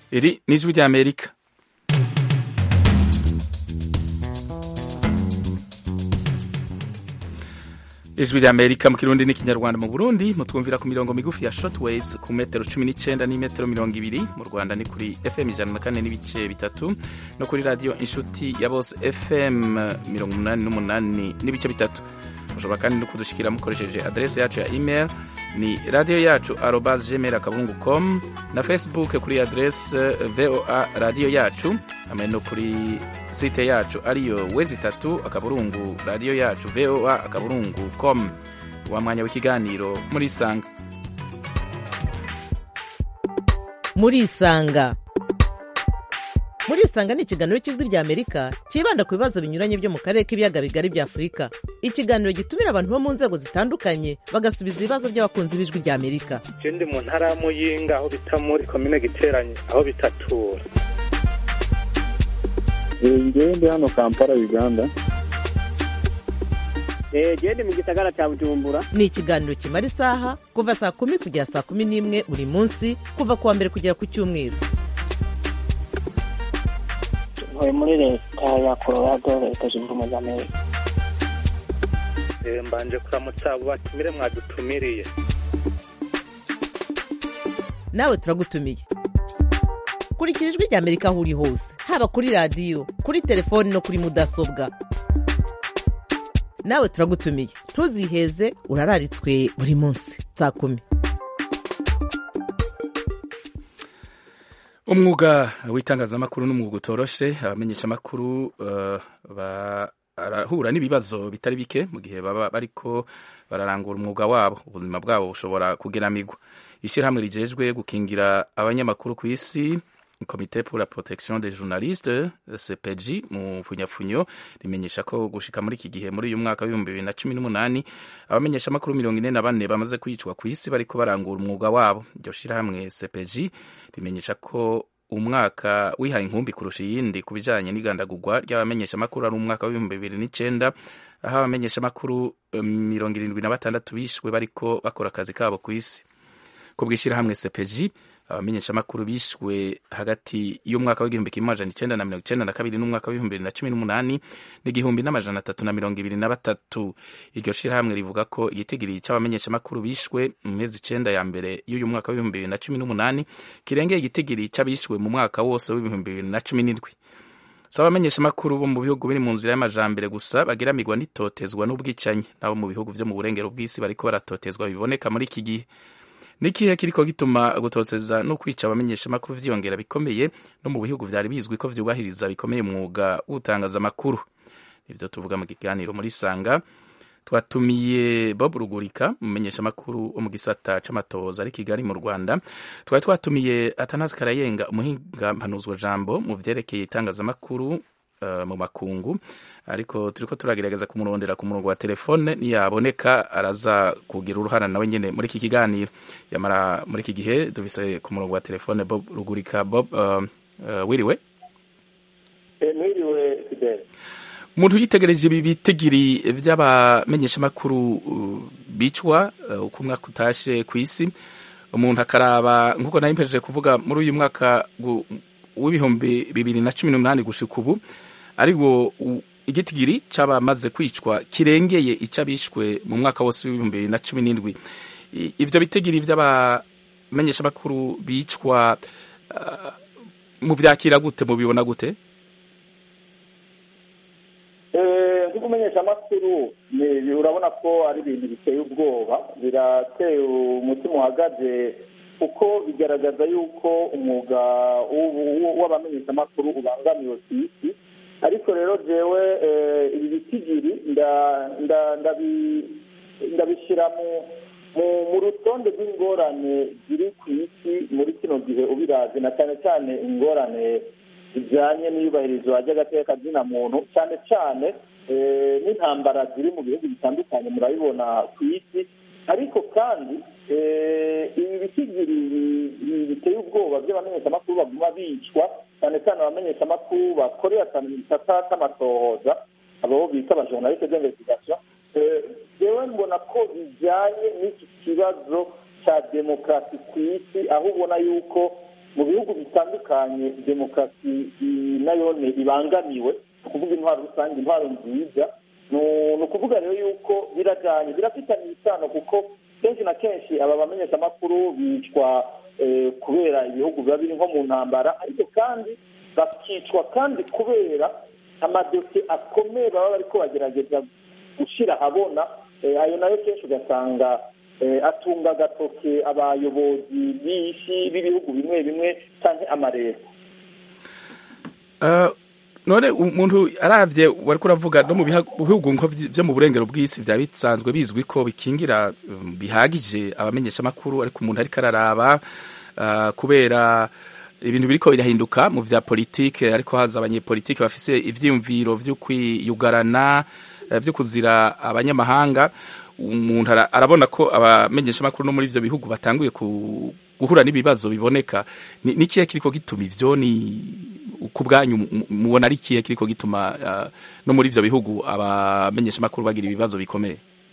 iri ni ijwi ry'amerika ijwi ry'amerika mu kirundi n'ikinyarwanda mu burundi mutwumvira ku mirongo migufi ya shortwaves ku metero cumi n'icyenda n'imetero mirongo ibiri mu rwanda ni kuri fm ijana na kane n'ibice bitatu no kuri radiyo inshuti ya bose fm mirongo umunani n'umunani n'ibice bitatu mushobora kandi no kudushikira mukoresheje aderesi yacu ya email ni radiyo yacu arobas gmail akabungu com na facebook kuri aderesi voa radiyo yacu hamwe no kuri site yacu ariyo wezi itatu akaburungu radiyo yacu voa akaburungu com wa mwanya w'ikiganiro muri isanga muri isanga muri isanga ni ikiganiro cy'ijwi rya amerika cyibanda ku bibazo binyuranye byo mu karere k'ibiyaga bigari bya afurika ikiganiro gitumira abantu bo mu nzego zitandukanye bagasubiza ibibazo by'abakunzi b'ijwi rya amerika je ndi mu ntara ya muyinga aho bita muri komine giteranye aho bitatura ngewe ndi hano kampala uganda gende mu gisagara cya bujumbura ni ikiganiro kimara isaha kuva saa kumi kugera saa kumi n'imwe buri munsi kuva ku wa mbere kugera ku cyumweru ntuye muri leta ya colorado leta zunze ubumwe za amerika Eh, mbanje kuramutsa abo batumire mwadutumiriye nawe turagutumiye kurikira ijwi rya amerika aho uri hose haba kuri radiyo kuri telefoni no kuri mudasobwa nawe turagutumiye ntuziheze urararitswe buri munsi saa kumi umwuga w'itangazamakuru n'umwuga utoroshe abamenyeshamakuru uh, barahura n'ibibazo bitari bike mu gihe baba bariko bararangura umwuga wabo ubuzima bwabo bushobora kugeramigwa ishyirahamwe rijejwe gukingira abanyamakuru ku isi komite pour la protection des journalistes cpg mu mfunyafunyo rimenyesha ko gushika muri iki gihe muri uyu mwaka w'ibihumbi bibiri na cumi n'umunani abamenyeshamakuru mirongo ine na bane bamaze kwicwa ku isi bariko barangura umwuga wabo iryo shirahamwe cpg rimenyesha ko umwaka wihaye inkumbi kurusha iyindi ku bijanye n'igandagurwa ry'abamenyeshamakuru ari umwaka w'ibihumbi bibiri n'icenda aho abamenyeshamakuru mirongo irindwi na batandatu bishwe bariko bakora akazi kabo ku isi ku bw'ishyirahamwe cpg abamenyeshamakuru bishwe hagati y'umwaka w'igihumbi kimwe amajana icenda na mirongo icenda na kabiri n'umwaka w'ibihumbi bibiri na cumi n'umunani n'igihumbi n'amajana atatu na mirongo ibiri na batatu iryo shirahamwe rivuga ko igitigiri c'abamenyeshamakuru bishwe mu mezi icenda ya mbere y'uyu mwaka w'ibihumbi bibiri na cumi n'umunani kirengeye igitigiri c'abishwe mu mwaka wose w'ibihumbi bibiri na cumi n'indwi si abamenyeshamakuru bo mu bihugu biri mu nzira y'amajambere gusa bagiramirwa n'itotezwa n'ubwicanyi n'abo mu bihugu vyo mu burengero bw'isi bariko baratotezwa biboneka muri iki gihe nikihe kiriko gituma gutoteza no kwica abamenyeshamakuru vyiyongera bikomeye no mu bihugu vyari bizwi ko vyubahiriza bikomeye umwuga w'utangazamakuru nivyo tuvuga mu kiganiro muri sanga twatumiye bob rugurika umumenyeshamakuru wo mu gisata c'amatohoza ari kigali mu rwanda twari twatumiye atanazi karayenga umuhinga mpanuzwa jambo mu vyerekeye itangazamakuru uh, mu makungu ariko turiko turagerageza kumurondera ku murongo wa telefone niyaboneka araza kugira uruhara nawe nyene muri iki kiganiro yamara muri iki gihe dufise ku murongo wa telefone bob rugurika bob uh, uh, wiriwe mwiriwe fidele umuntu yitegereje ibi bitigiri vy'abamenyeshamakuru uh, bicwa uh, uko umwaka utashe ku isi umuntu akaraba nk'uko nari mpejeje kuvuga muri uyu mwaka w'ibihumbi bibiri na cumi n'umunani gushika ubu ariko igitigiri c'abamaze kwicwa kirengeye ic'abishwe mu mwaka wose w'ibihumbi bibiri na cumi n'indwi ivyo bitigiri vy'abamenyeshamakuru bicwa uh, muvyakira gute mubibona gute nk'ukumenyesha amakuru urabona ko ari ibintu biteye ubwoba birateye umutima uhagaze kuko bigaragaza yuko umwuga w'abamenyesha amakuru ubangamiwe ku isi ariko rero jewe ibi bitigiri ndabishyira mu rutonde rw'ingorane ziri ku isi muri kino gihe ubirazi na cyane cyane ingorane zijyanye n'iyubahirizwa ry'agateka kazina muntu cyane cyane n'intambara ziri mu bihugu bitandukanye murabibona ku isi ariko kandi ibi bitigiri biteye ubwoba by'abamenyeshamakuru baguma bicwa cyane cyane abamenyeshamakuru bakorera cyane mu gisata cy'amatohoza abo bita abajournaliste d'investigation jewe mbona ko bijyanye n'iki kibazo cya demokarasi ku isi aho ubona yuko mu bihugu bitandukanye demokarasi nayone ibangamiwe ni ukuvuga intwaro rusange intwaro nziza ni ukuvuga rero yuko birajyanye birafitanye isano kuko kenshi na kenshi aba bamenyeshamakuru bicwa kubera ibihugu biba biri nko mu ntambara ariko kandi bakicwa kandi kubera amadosiye akomeye baba bari bagerageza gushyira ahabona ayo nayo kenshi ugasanga atunga agatoke abayobozi b'isi b'ibihugu bimwe bimwe cyangwa amareta none umuntu arabye wari kuravuga no mu bihugu byo mu burengero bw'isi byaba bisanzwe bizwi ko bikingira bihagije abamenyeshamakuru ariko umuntu ariko araraba kubera ibintu biriko birahinduka mu vya politike ariko haza abanyepolitike bafise ivyiyumviro vyo kwiyugarana vyo kuzira abanyamahanga umuntu arabona ko abamenyeshamakuru no muri ivyo bihugu batanguye guhura n'ibibazo biboneka ni kihe kiriko gituma ivyo ni ku bwanyu mubona ari ikihe kiriko gituma no muri ivyo bihugu abamenyeshamakuru bagira ibibazo bikomeye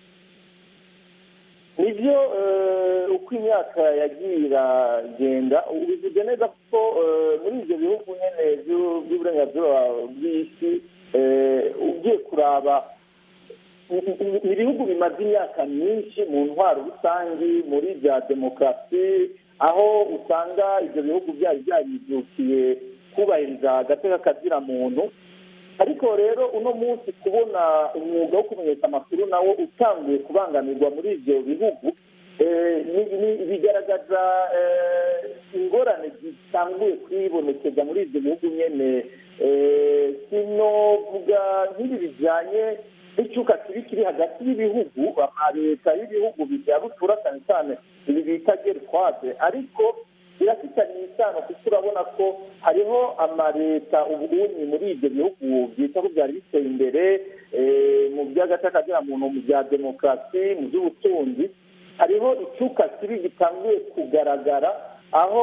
nibyo uko imyaka yagiye iragenda ubivuze neza kuko muri ibyo bihugu nyine by'uburenganzira bw'isi ugiye kuraba ni ibihugu bimaze imyaka myinshi mu ntwaro rusange muri bya demokarasi aho usanga ibyo bihugu byari byaribyukiye kubahiriza agateka kazira muntu ariko rero uno munsi kubona umwuga wo kumenyesha amakuru nawo utanguye kubangamirwa muri ibyo bihugu bigaragaza ingorane zitanguye kwibonekeza muri ibyo bihugu nyine sinovuga nk'ibi bijyanye n'icyuka kibi kiri hagati y'ibihugu leta y'ibihugu bya rutura cyane cyane ibi bita gerifade ariko birafitanye isano kuko urabona ko hariho amaleta ubunyi muri ibyo bihugu byita ko byari biteye imbere mu by'agatakagera muntu mu bya demokarasi mu by'ubutunzi hariho icyuka kibi gitanguye kugaragara aho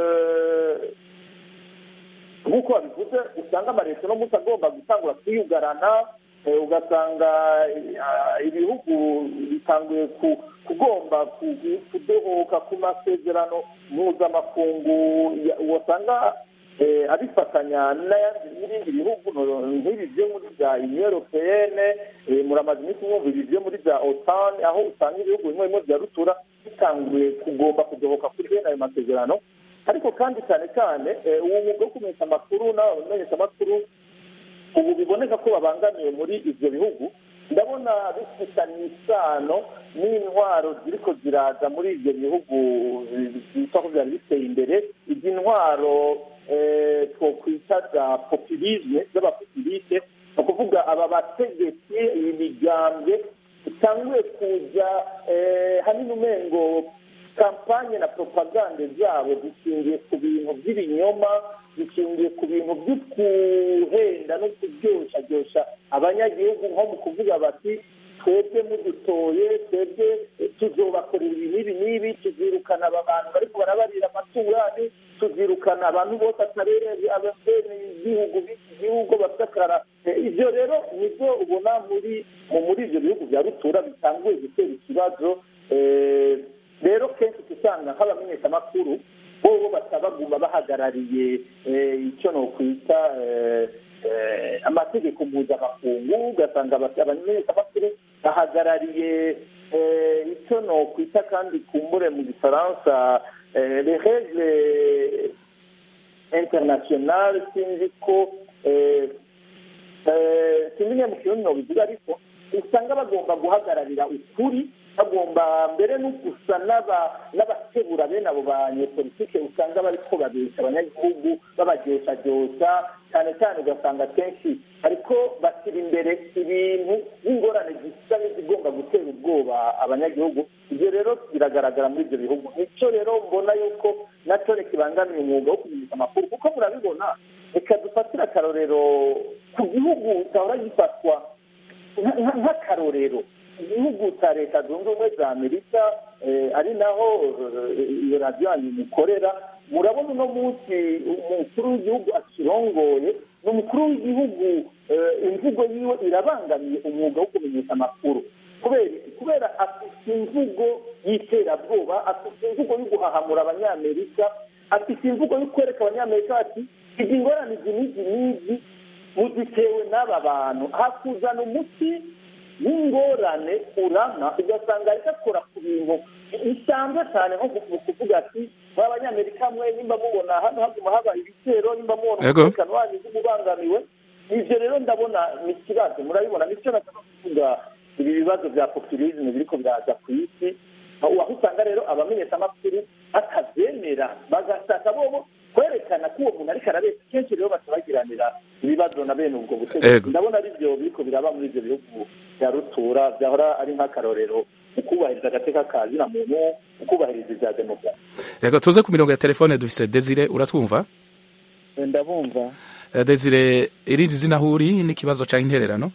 nk'uko babivuze usanga amaleta uno munsi agomba gutangura kwiyugarana ugasanga ibihugu bitanguye kugomba kudohoka ku masezerano mpuzamakungu wasanga abifatanya n'ibindi bihugu nk'ibi byo muri bya uniyo europeyene muramaze iminsi mwumva ibi byo muri bya otani aho usanga ibihugu bimwe bimwe bya rutura bitanguye kugomba kudohoka kuri bene ayo masezerano ariko kandi cyane cyane uwo mwuga wo kumenyesha amakuru n'abamenyesha amakuru ubu biboneka ko babangamiwe muri ibyo bihugu ndabona bifitanye isano n'intwaro ziriko ziraza muri ibyo bihugu byitwa ko byari biteye imbere izi ntwaro twokwita za populisme z'abapopuliste ni ukuvuga aba bategetsi iyi migambwe itanguye kuza hanini umengo kampanye na propagande zabo zishingiye ku bintu by'ibinyoma zishingiye ku bintu byo kuhenda no kuryoshyaryosha abanyagihugu nko mu kuvuga bati twebwe mudutoye twebwe tuzobakorera ibi n'ibi n'ibi tuzirukana aba bantu bariko barabarira amaturani tuzirukana abantu bose atarere ababene igihugu b'iki gihugu basakara ibyo rero nibyo ubona muri muri ibyo bihugu bya rutura bitanguye gutera ikibazo rero kenshi usanga nk'abamenyeshamakuru bo batabaguma bahagarariye icyo nokwita amategeko mpuzamakungu ugasanga abamenyeshamakuru bahagarariye icyo nokwita kandi kumbure mu gifaransa les règles internationales sinzi ko sinzi nyine mu kirundi nobivuga ariko usanga bagomba guhagararira ukuri bagomba mbere no gusa n'abakebura bene abo banyepolitike usanga bariko babesha abanyagihugu babaryosharyosa cyane cyane ugasanga kenshi ariko bashyira imbere ibintu n'ingorane zisa n'izigomba gutera ubwoba abanyagihugu ibyo rero biragaragara muri ibyo bihugu nicyo rero mbona yuko nacyo kibangamiye umwuga wo kumenyesha amakuru kuko murabibona reka dufatire akarorero ku gihugu cyahora gifatwa nk'akarorero igihugu cya leta zunze ubumwe za amerika ari naho iyo radiyo yanyu mukorera murabona uno munsi umukuru w'igihugu akirongoye ni umukuru w'igihugu imvugo yiwe irabangamiye umwuga wo kumenyesha amakuru kubera afite imvugo y'iterabwoba afite imvugo yo guhahamura abanyamerika afite imvugo yo kwereka abanyamerika bati izi ngorane izi n'izi n'izi muzitewe n'aba bantu hakuzana umuti w'ingorane urama ugasanga ariko akora ku bintu bisanzwe cyane nko kuvuga ati ba banyamerika mwe nimba mubona hano haguma haba ibitero nimba mubona umutekano wanyu ubangamiwe ibyo rero ndabona ni ikibazo murabibona nicyo nashaka kuvuga ibi bibazo bya populisme biriko biraza ku isi aho usanga rero abamenyeshamakuru batabyemera bagashaka bobo kwerekana ko uwo muntu ariko arabeshya kenshi rero batabagiranira ibibazo na bene ubwo butegetsi ndabona ari byo biriko biraba muri ibyo bihugu bya rutura byahora ari nk'akarorero mu kubahiriza agateka ka zina muntu mu kubahiriza ibya demokarasi reka tuze ku mirongo ya telefone dufise desire uratwumva ndabumva desire irindi zina aho uri n'ikibazo cyangwa intererano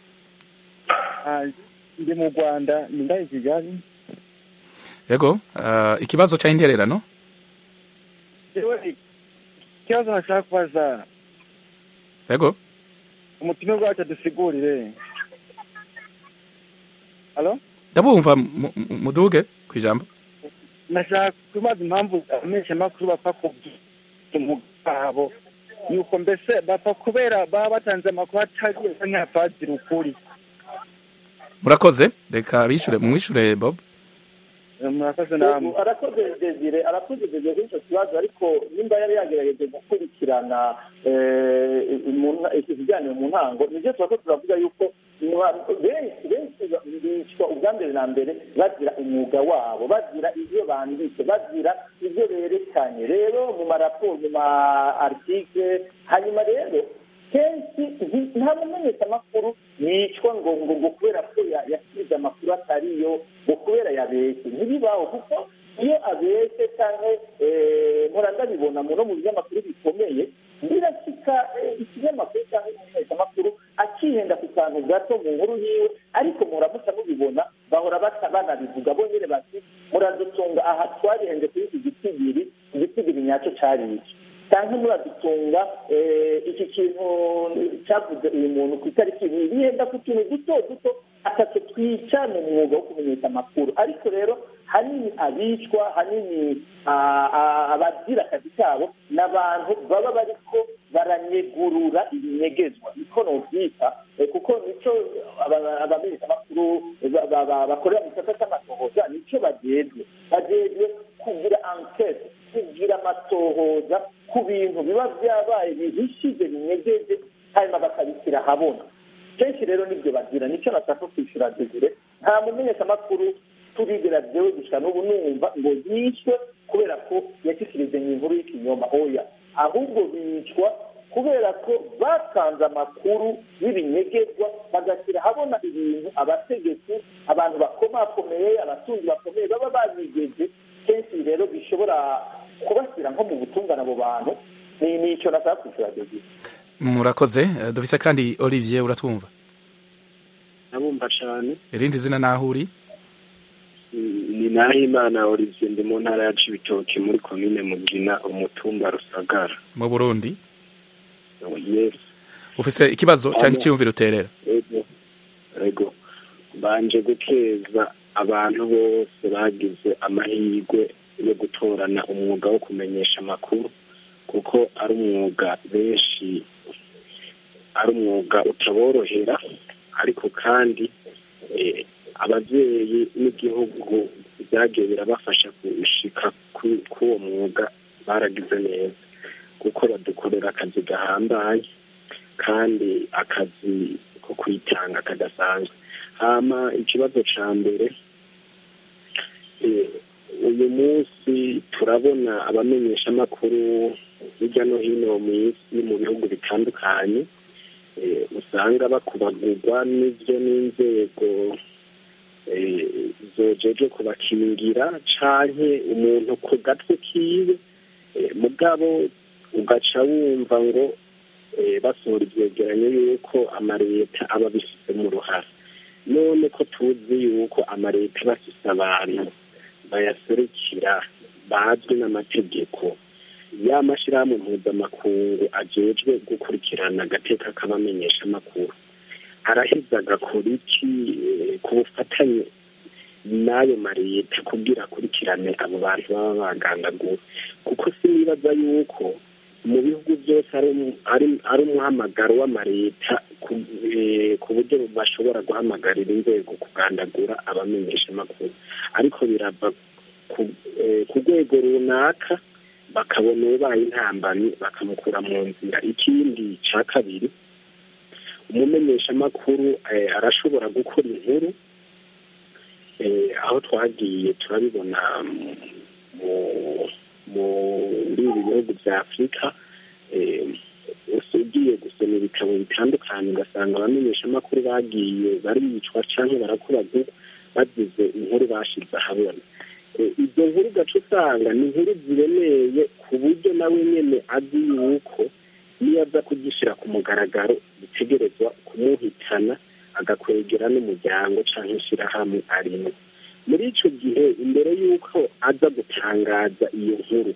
ndi mu rwanda ni ngaho i kigali yego ikibazo cyangwa intererano ikibazo nashaka kubaza yego umutima wacu adusigurire halo ndabumva muduge ku ijambo nashaka kubaza impamvu abamenyeshamakuru bapfa kubwira umugabo yuko mbese bapfa kubera baba batanze amakuru atari nk'apadiri ukuri murakoze reka bishure mwishure bob murakoze namwe arakoze desire arakoze desire kuri icyo kibazo ariko nimba yari yagerageje gukurikirana ikiganiro mu ntango nibyo tuba ko turavuga yuko benshi benshi bicwa ubwa mbere na mbere bagira umwuga wabo bagira ibyo banditse bagira ibyo berekanye rero mu maraporo mu ma article hanyuma rero kenshi nta mumenyeshamakuru yicwa ngo ngo ngo kubera ko yasize amakuru atariyo ngo kubera yabeshye ntibibaho kuko iyo abeshye cyangwa mpora ndabibona no mu binyamakuru bikomeye birashyika ikinyamakuru cyangwa umumenyeshamakuru akihenda ku kantu gato mu nkuru yiwe ariko muramuca mubibona bahora banabivuga bo nyine bati muradutunga aha twarihenze kuri iki gitigiri igitigiri nyacyo cyari iki cyangwa muradutunga iki kintu cyavuze uyu muntu ku itariki ibi bihenda ku tuntu duto duto atatu twica mu mwuga wo kumenyesha amakuru ariko rero hanini abicwa hanini abagira akazi kabo ni abantu baba bariko baranyegurura ibinyegezwa niko nobyita kuko nicyo abamenyeshamakuru bakorera mu gisata cy'amatohoza nicyo bagejwe bagejwe kugira ankete kugira amatohoza ku bintu biba byabaye bihishije binyegeje hanyuma bakabishyira ahabona kenshi rero nibyo bagira nicyo nashaka kwishyura desire nta mumenyeshamakuru turigera byewe gusa n'ubu numva ngo yishwe kubera ko yashyikirije mu inkuru y'ikinyoma oya ahubwo bicwa kubera ko batanze amakuru y'ibinyegezwa bagashyira ahabona ibintu abategetsi abantu bakomakomeye abatunzi bakomeye baba babigeje kenshi rero bishobora kubashyira nko mu butungane abo bantu ni icyo nashaka kwishyura desire murakoze dufise kandi olivier uratwumva ndabumva cyane irindi zina naho uri ni nahimana olivier ndi mu ntara ya cibitoki muri komine mugina umutumba rusagara mu burundi yes ufise ikibazo cyangwa icyiyumviro uterera ego ego banje gukeza abantu bose bagize amahirwe yo gutorana umwuga wo kumenyesha amakuru kuko ari umwuga benshi ari umwuga utaborohera ariko kandi ababyeyi n'igihugu byagiye birabafasha gushika k'uwo mwuga baragize neza kuko badukorera akazi gahambaye kandi akazi ko kwitanga kadasanzwe hama ikibazo ca mbere uyu munsi turabona abamenyeshamakuru hirya no hino mu isi mu bihugu bitandukanye usanga bakubagurwa n'ibyo n'inzego zojeje kubakingira canke umuntu ku gatwe kiwe mugabo ugaca wumva ngo basohora ivyegeranyo yuko amaleta aba abifisemo uruhare none ko tuzi yuko amaleta aba afise abantu bayaserukira bazwi n'amategeko ya mashyirahamwe mpuzamakungu ajejwe gukurikirana agateka k'abamenyesha amakuru araheza agakora iki ku bufatanye n'ayo mareta kugira akurikirane abo bantu baba bagandaguwe kuko sinibaza neza yuko mu bihugu byose ari umu- ari- ari umuhamagaro w'amareta ku- eh, ku buryo bashobora guhamagarira inzego kugandagura abamenyeshamakuru ariko birava ku- eh, ku rwego runaka bakabona ubaye intambamyi bakamukura mu nzira ikindi cya kabiri umumenyeshamakuru eh, arashobora gukora inkuru eh, aho twagiye turabibona mu- mu- muri ibi bihugu bya afurika eh, ugiye gusoma ibitabo bitandukanye ugasanga abamenyeshamakuru bagiye baricwa cyangwa barakuragurwa bagize inkuru bashize ahabona Eh, izo nkuru ugaca usanga ni inkuru ziremeye ku buryo nawe nyine azi yuko niyo aza kugishyira ku mugaragaro bitegerezwa kumuhitana agakwegera n'umuryango cyangwa ishyirahamwe arimo muri icyo gihe imbere y'uko aza gutangaza iyo nkuru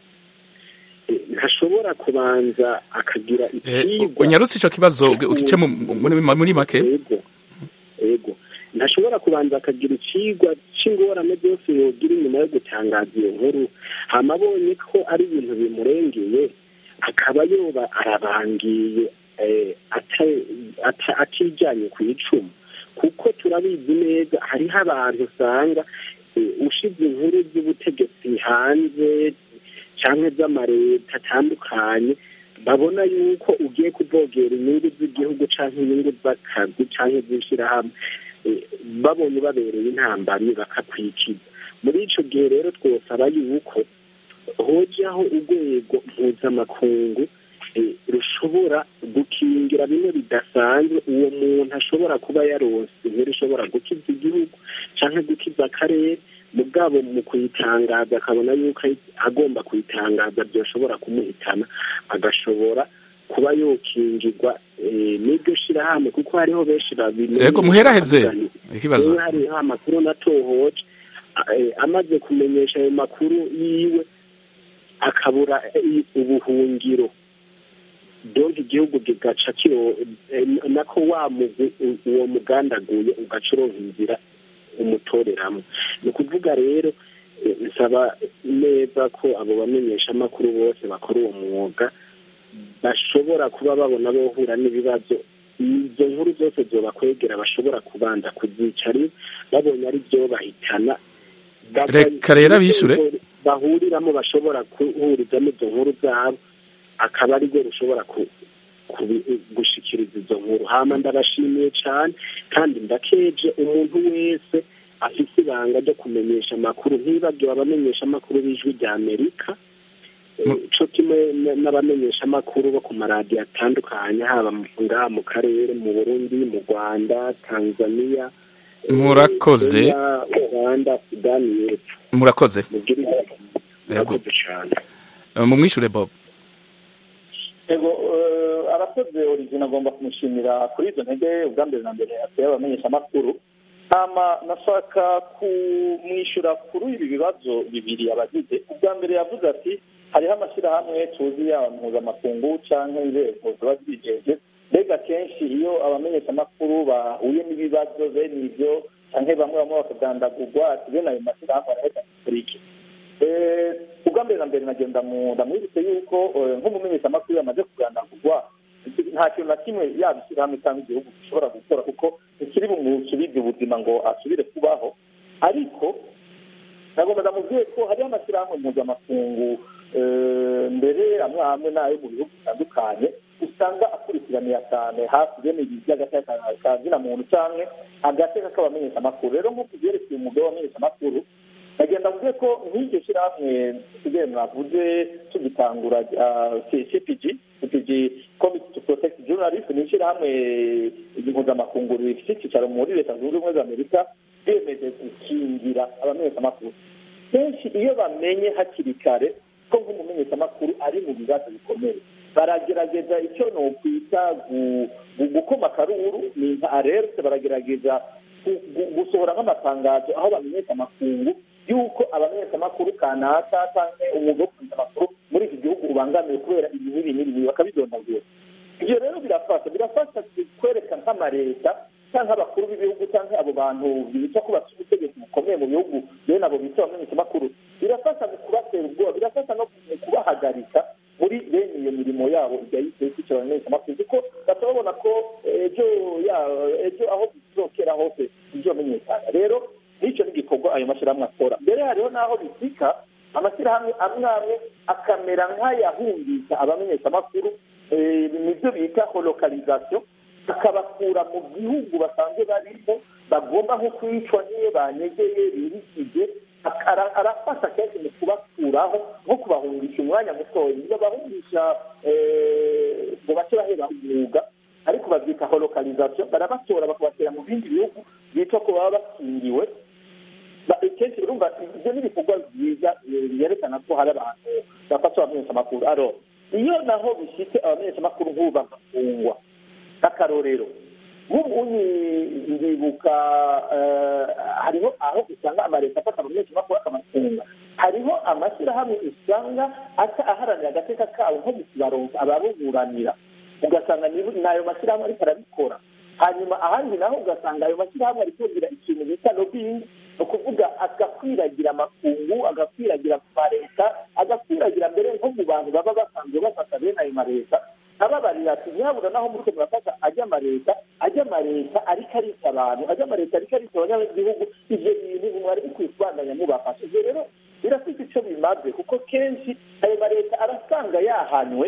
eh, ntashobora kubanza akagira Eh, icyigwa unyarutse ico kibazo ugice mu- muri muri make yego yego ntashobora kubanza akagira ikigwa cy'ingorane byose yogira inyuma yo gutangaza iyo nkuru hama abonye ko ari ibintu bimurengeye akaba yoba arabangiye eh, ata- ata- atijanye ku icumu kuko turabizi neza hariho abantu usanga eh, ushize inkuru z'ubutegetsi hanze cyangwa z'amareta atandukanye babona yuko ugiye kuvogera inyungu z'igihugu cyangwa inyungu z'akazi cyangwa iz'ishyirahamwe eh, babonye babereye intambamyi bakakwikiza muri icyo gihe rero twosaba yuko hojaho urwego mpuzamakungu eh, rushobora gukingira bimwe bidasanzwe uwo muntu ashobora kuba yaronse inkuru ishobora gukiza igihugu cyangwa gukiza akarere mugabo mu kuyitangaza akabona yuko ari- agomba kuyitangaza byoshobora kumuhitana agashobora kuba yokingirwa eh, n'iryo shirahamwe kuko hariho benshi babimenye Yego, muheraheze bakavuga nti, ikibazo. "Jewe hariho amakuru natohoje eh, amaze kumenyesha ayo makuru yiwe akabura eh, ubuhungiro donke igihugu kigaca kiro eh, nako wa mugwi u- uwo mugandaguye ugaca uronka inzira umutoreramo ni ukuvuga rero eh, nsaba neza ko abo bamenyeshamakuru bose bakora uwo mwuga bashobora kuba babona bohura n'ibibazo izo nkuru zose zobakwegera bashobora kubanza kuzicara babonye ari byo bahitana Reka rero abishure. bahuriramo bashobora guhurizamo izo nkuru zabo akaba ari rwo rushobora ku- kubi- gushikiriza izo nkuru hama ndabashimiye cyane kandi ndakeje umuntu wese afite ibanga ryo kumenyesha amakuru ntibagiwe abamenyesha amakuru b'ijwi rya amerika Eh, co kimwe n- n'abamenyesha amakuru bo ku maradiyo atandukanye haba mu- ngaha mu karere mu burundi mu rwanda tanzania eh, Murakoze. Kenya, uganda sudani y'epfo murakoze mugire Yego. murakoze cyane Eh, mumwishure bob yego eh, arakoze origine agomba kumushimira kuri izo ntege ubwa mbere na mbere ateye abamenyeshamakuru hama nashaka kumwishyura kuri ibi bibazo bibiri abagize ubwa mbere yavuze ati hariho amashyirahamwe tuzi yaba mpuzamakungu cyangwa inzego ziba zijeje mbega kenshi iyo abamenyeshamakuru bahuye n'ibibazo bene ibyo cyangwa bamwe bamwe bakagandagurwa ati bene ayo mashyirahamwe arahita kuri iki Eh, ubwa mbere na mbere nagenda mu ndamwibutse yuko eh, nk'umumenyeshamakuru yamaze kugandagurwa nta kintu na kimwe yaba ishyirahamwe cyangwa igihugu gishobora gukora kuko ntikiri bumusubize ubuzima ngo asubire kubaho ariko nagomba ndamubwiye ko hariho amashyirahamwe mpuzamakungu eh, mbere amwe amwe n'ayo mu bihugu bitandukanye usanga akurikiranira cyane hafi bene ibi by'agateka ka zina muntu cyangwa agateka k'abamenyeshamakuru rero nk'uko byerekeye umugabo w'abamenyeshamakuru nagenda mvuge ko nk'iryo shyirahamwe tugiye mwavuze tugitangura ah, C- cpg cpg committee to protect journalist ni ishyirahamwe mpuzamakungu rifite icyicaro muri leta zunze ubumwe za amerika ryemeje gukingira abamenyeshamakuru kenshi iyo bamenye hakiri kare ko nk'umumenyeshamakuru ari mu bibazo bikomeye baragerageza icyo ni ukwita gu- gu- gukoma akaruru ni nka alerte baragerageza gu- gu- gusohora nk'amatangazo aho bamenyesha amakungu y'uko abamenyeshamakuru kanaka cyangwa umwuga wo kumenyesha amakuru muri iki gihugu ubangamiwe kubera ibi n'ibi n'ibi n'ibi bakabidondagura ibyo rero birafasha birafasha kwereka nk'amareta cyangwa abakuru b'ibihugu cyangwa abo bantu bita ko bafite ubutegetsi bukomeye mu bihugu bene abo bita abamenyeshamakuru birafasha mu kubatera ubwoba birafasha no mu kubahagarika muri bene iyo mirimo yabo igahita ikicira abamenyeshamakuru kuko basa babona ko ejo ejo aho bizokera hose bizomenyekana rero n'icyo ni igikorwa ayo mashyirahamwe akora mbere hariho n'aho bisika amashyirahamwe amwe amwe akamera nk'ayahungisha abamenyeshamakuru nibyo bita holokalizasiyo akabakura mu gihugu basanzwe barimo bagomba nko kwicwa nk'iyo banyegeye birikije arafasha kenshi mu kubakuraho nko kubahungisha umwanya mutoya iyo bahungisha ngo bace bahera umwuga ariko babyita holokalizasiyo barabatora bakabatera mu bindi bihugu bitwa ko baba bakingiwe kenshi urumva ibyo ni ibikorwa byiza byerekana ko hari abantu bafasha abamenyeshamakuru aro iyo naho bishyitse abamenyeshamakuru nk'ubu bagafungwa nk'akarorero nk'ubu ndibuka hariho aho usanga amaleta afata abamenyeshamakuru akamafunga hariho amashyirahamwe usanga aca aharanira agateka kabo nko kubaronka ababuburanira ugasanga n'ayo mashyirahamwe ariko arabikora hanyuma ahandi naho ugasanga ayo mashyirahamwe ari kugira ikintu bita lobbying ni ukuvuga agakwiragira amakungu agakwiragira mu maleta agakwiragira mbere nko mu bantu baba basanzwe bafata bene ayo maleta ababarira ati nyabura naho muri murafata ajya amaleta ajya amaleta ariko arita abantu ajya amaleta ariko arita abanyagihugu ibyo bintu mwari bikwiye kubandanya mubafasha ibyo rero birafite icyo bimaze kuko kenshi ayo maleta arasanga yahanywe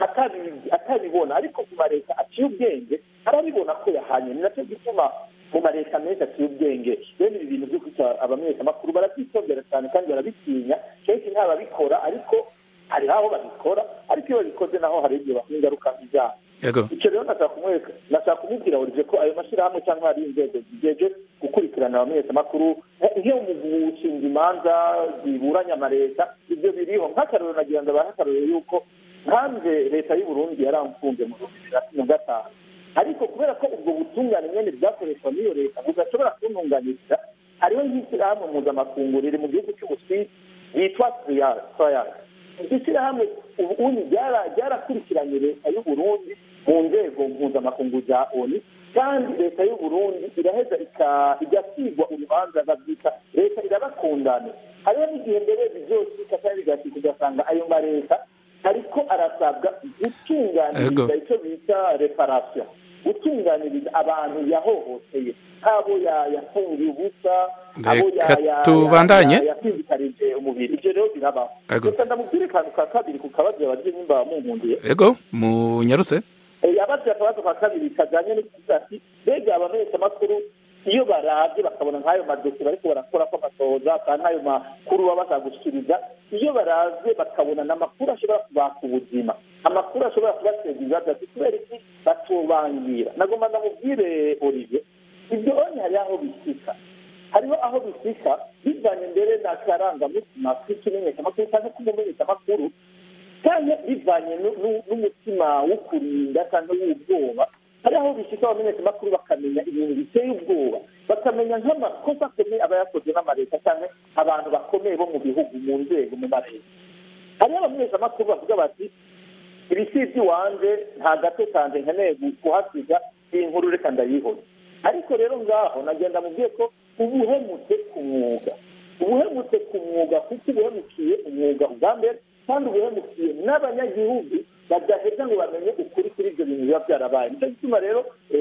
atabibona ariko ku maleta aciye ubwenge arabibona ko yahanye ni nacyo gituma mu maleta menshi aciye ubwenge bene ibi bintu byo kwita abamenyeshamakuru barabyitondera cyane kandi barabitinya kenshi ntababikora ariko hari aho babikora ariko iyo babikoze naho hari igihe bakora ingaruka zabo icyo rero nashaka kumwereka nashaka kumubwira buri ko ayo mashyirahamwe cyangwa hari inzego zigeje gukurikirana abamenyeshamakuru nk'iyo mu gushinga imanza ziburanya amaleta ibyo biriho nk'akarorero nagira ngo abahe akarorero y'uko hanze leta y'u Burundi yaramfunze mu bihumbi bibiri na cumi na gatanu ariko kubera ko ubwo butungane nyine bwakoreshwa n'iyo leta budashobora kuntunganiriza hariho nk'ishyirahamwe mpuzamakungu riri mu gihugu cy'ubusuwisi yitwa siriyasi iryo shyirahamwe ubundi ryarakurikiranye leta y'u Burundi mu nzego mpuzamakungu za oni kandi leta y'u Burundi iraheza igasigwa urubanza babyita leta irabakundana hariho n'igihe mbere bizosika kandi bigasika ugasanga ayo maleta ariko arasabwa gutunganiriza icyo bita reparasiyo gutunganiriza abantu yahohoteye nk'abo yafungiye ubusa abo tubandanye yasinzikarije umubiri ibyo rero birabaho gusa ndamubwire akantu ka kabiri ku kabazo yabagiye nimba munkundiye ego munyarutse yabaze akabazo ka kabiri kajyanye n'ikuvuga ati mbega abamenyeshamakuru iyo barabye bakabona nk'ayo madosiye bariko barakora ko amatohoza kandi n'ayo makuru baba bazagushyikiriza iyo barabye bakabona n'amakuru ashobora kubaka ubuzima amakuru ashobora kubateza ibibazo ati kubera iki batubangira nagomba ndamubwire olivier ibyo onye hariho aho bisika hariho aho bisika bivanye mbere n'akarangamutima k'ikimenyeshamakuru cyangwa k'umumenyeshamakuru cyangwa bivanye n'umutima wo kurinda cyangwa w'ubwoba hari aho bishyika abamenyeshamakuru bakamenya ibintu biteye ubwoba bakamenya nk'amakosa akomeye aba yakozwe n'amaleta cyangwa abantu bakomeye bo mu bihugu mu nzego mu mareta hariho abamenyeshamakuru bavuga bati ibi si iby'iwanjye nta gato kanjye nkeneye kuhasiga iyi nkuru reka ndayihora ariko rero ngaho nagenda mubwiye ko uba uhemutse ku mwuga uba uhemutse ku mwuga kuko uba uhemukiye umwuga ubwa mbere kandi uba uhemukiye n'abanyagihugu badaheza ngo bamenye ukuri kuri ibyo bintu biba byarabaye nicyo gituma rero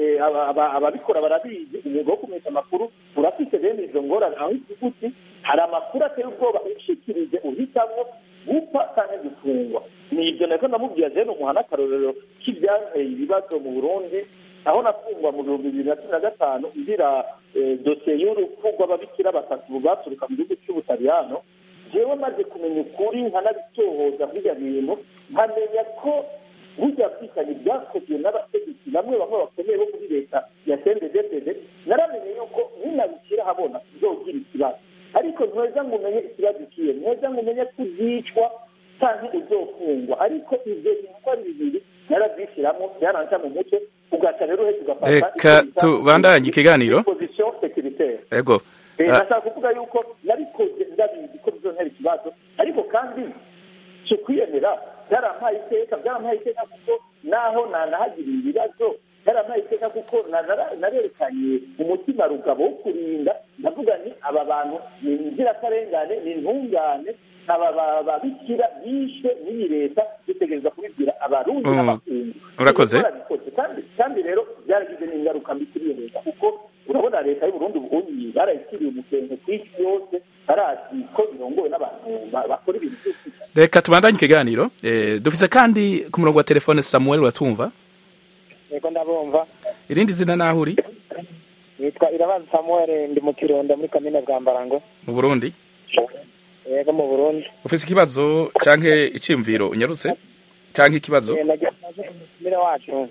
ababikora barabizi umwuga wo kumenyesha amakuru urafite bene izo ngorane aho ivuga uti hari amakuru ateye ubwoba ushikirije uhitamo gupfa cyangwa gufungwa ni ibyo nako ndamubwira rero umuha n'akarorero k'ibyateye ibibazo mu burundi aho nafungwa mu bihumbi bibiri na cumi na gatanu ngira dosiye y'urupfu rw'ababikira batatu baturuka mu gihugu cy'ubutaliyano jewe maze kumenya ukuri nkanabitohoza burya bintu nkamenya ko burya bwicanyi bwakozwe n'abategetsi bamwe bamwe bakomeye bo muri leta ya sendedepede naramenye yuko ninabishyira habona uzogira ikibazo ariko ntweza ngo umenye ikibazo ikiye ntweza ngo umenye ko uzicwa cyangwa uzofungwa ariko ibyo bintu uko ari bibiri yarabyishyiramo byaranca mu mutwe ugaca rero uhetse ugafata reka tubandanye ikiganiro position securitaire ego ndashaka kuvuga yuko nabikoze ndabizi ko bizontera ikibazo ariko kandi si ukwiyemera byarampaye iteka byarampaye iteka kuko naho nanahagiriye ibibazo yarampaye iteka kuko narerekanye umutima rugabo wo kurinda ndavuga ni aba bantu ni inzirakarengane ni intungane aba babikira bishwe n'iyi leta dutegereza kubibwira abarundi n'amakungu urakoze kandi rero byaragize n'ingaruka mbi kuri iyo leta kuko urabona leta y'uburundi ubunyi barayikiriye umusengo ku isi yose barazi ko irongowe n'abantu bakora ibintu byose reka tubandanye ikiganiro dufise kandi ku murongo wa telefone samuel uratumva yego ndabumva irindi zina naho uri nitwa irabazi samuel ndi mu kirundo muri kamine bwambarango mu burundi yego mu burundi ufise ikibazo canke iciyumviro unyarutse canke ikibazo mire wacu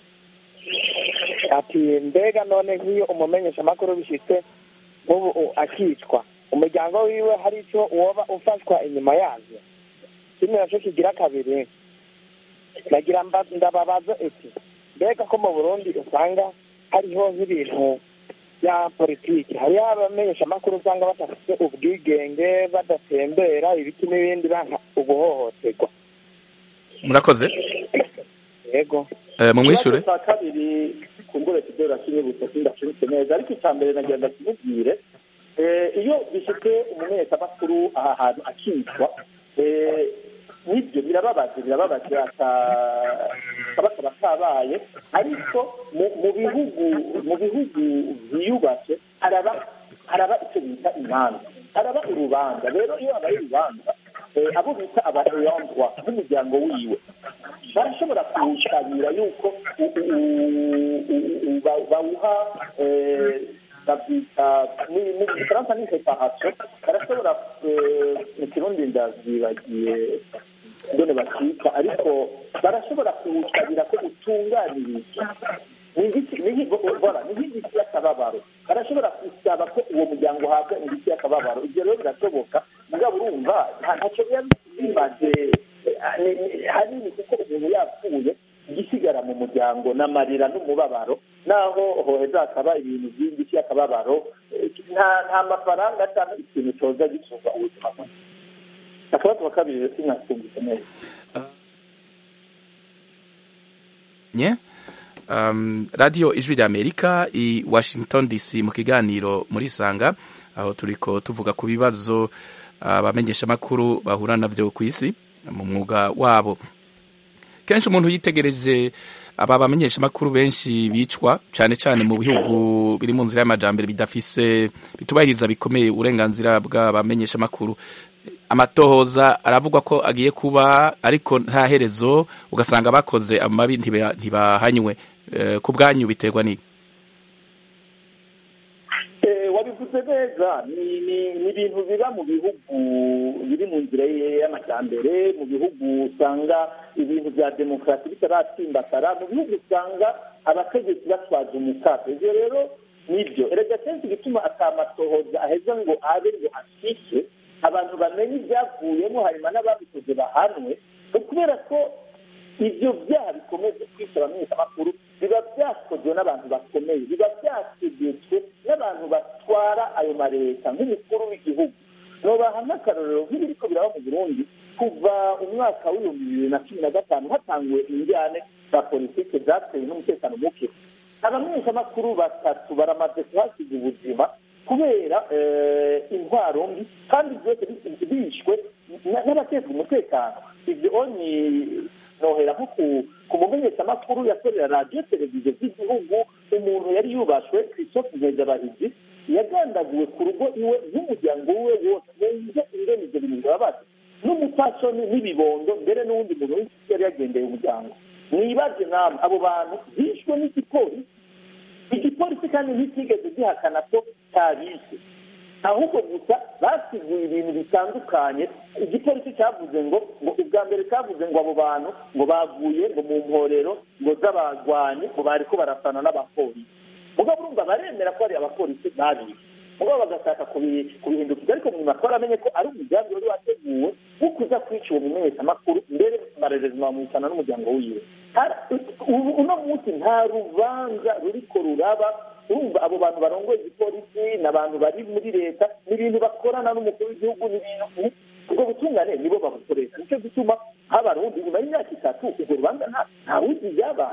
ati mbega none nk'iyo umumenyesha amakuru bishitse nk'ubu akicwa umuryango wiwe hari icyo woba ufashwa inyuma yazo kimwe nacyo kigira kabiri nagira ndababaza iti mbega ko mu burundi usanga hariho nk'ibintu bya politiki hariho abamenyesha amakuru usanga badafite ubwigenge badatembera ibiti n'ibindi banka uguhohoterwa murakoze yego mu mwishure cya kabiri kumbure kidora kimwe gusa sindacunitse neza ariko icya mbere nagira ndakimubwire iyo bifite umumenyeshamakuru aha hantu akicwa nibyo birababaje birababaje kaba kaba kabaye ariko mu bihugu mu bihugu byiyubashye haraba haraba icyo bita imanza haraba urubanza rero iyo habaye urubanza abo bita abayandwa nk'umuryango wiwe barashobora kuwushabira yuko bawuha babyita mu gifaransa ni separation barashobora mu kirundi ndavyibagiye ndone bakita ariko barashobora kuwusabira ko utunganirizwa ni nk'igiti y'akababaro barashobora gusaba ko uwo muryango uhabwa igiti y'akababaro ibyo rero birashoboka mugabo urumva ntacyo biba bimaze hanini kuko umuntu yapfuye igisigara mu muryango n'amarira n'umubabaro naho hoheza hakaba ibintu by'igiti y'akababaro nta mafaranga cyangwa ikintu cyoza gitunga ubuzima bwe akabazo ka kabiri rero sinasumvise neza nye um, radio ijwi rya amerika i washington dc mu kiganiro muri sanga aho turiko tuvuga ku bibazo abamenyeshamakuru bahura navyo ku isi mu mwuga wabo kenshi umuntu yitegereje aba bamenyeshamakuru benshi bicwa cyane cyane mu bihugu biri mu nzira y'amajambere bidafise bitubahiriza bikomeye uburenganzira bw'abamenyeshamakuru amatohoza aravugwa ko agiye kuba ariko nta herezo ugasanga bakoze amabi ntibahanywe ku bwanyu biterwa n'iki wabivuze neza ni ibintu biba mu bihugu biri mu nzira y'amajyambere mu bihugu usanga ibintu bya demokarasi bitaratsimbatara mu bihugu usanga abategetsi batwaza umukaka ibyo rero nibyo erega kenshi igituma atamatohoza aheza ngo abe ngo ashike abantu bamenye ibyavuyemo hanyuma n'ababikoze bahanwe ni ukubera ko ibyo byaha bikomeje kwica abamenyeshamakuru biba byakozwe n'abantu bakomeye biba byategetswe n'abantu batwara ayo maleta nk'umukuru w'igihugu nobaha nk'akarorero nk'ibiriko biraba mu burundi kuva umwaka w'ibihumbi bibiri na cumi na gatanu hatanguwe injyane za politike zatewe n'umutekano muke abamenyeshamakuru batatu baramaze kuhasiga ubuzima kubera intwaro mbi kandi byose bishwe n'abatezwa umutekano ibyo ni nohera nko ku mumenyeshamakuru yakorera radiyo televiziyo z'igihugu umuntu yari yubashwe ku isoko nkezabahizi yagandaguwe ku rugo iwe n'umuryango we wose wumve ingene ibyo bintu birababaza n'umupfasoni n'ibibondo mbere n'uwundi muntu w'inshuti yari yagendeye umuryango mwibaze namwe abo bantu bishwe n'igipolisi igipolisi kandi nticyigeze gihakana ko cyabishe ahubwo gusa basiguye ibintu bitandukanye igipolisi cyavuze ngo ngo ubwa mbere cyavuze ngo abo bantu ngo bavuye ngo mu mporero ngo z'abagwanyi ngo bari ko barasana n'abapolisi mugabo urumva baremera ko ari abapolisi babishe mugabo bagashaka kubihindukiza ariko mu makuru amenye ko ari umugambi wari wateguwe wo kuza kwica uwo mumenyeshamakuru mbere barerezwa bamwicana n'umuryango wiwe uno munsi nta rubanza ruriko ruraba urumva abo bantu barongoye igipolisi ni abantu bari muri leta ni ibintu bakorana n'umukuru w'igihugu ni ibintu ubwo butungane nibo babukoresha nicyo gituma nk'abarundi nyuma y'imyaka itatu urwo rubanza nta wuzi ibyabaye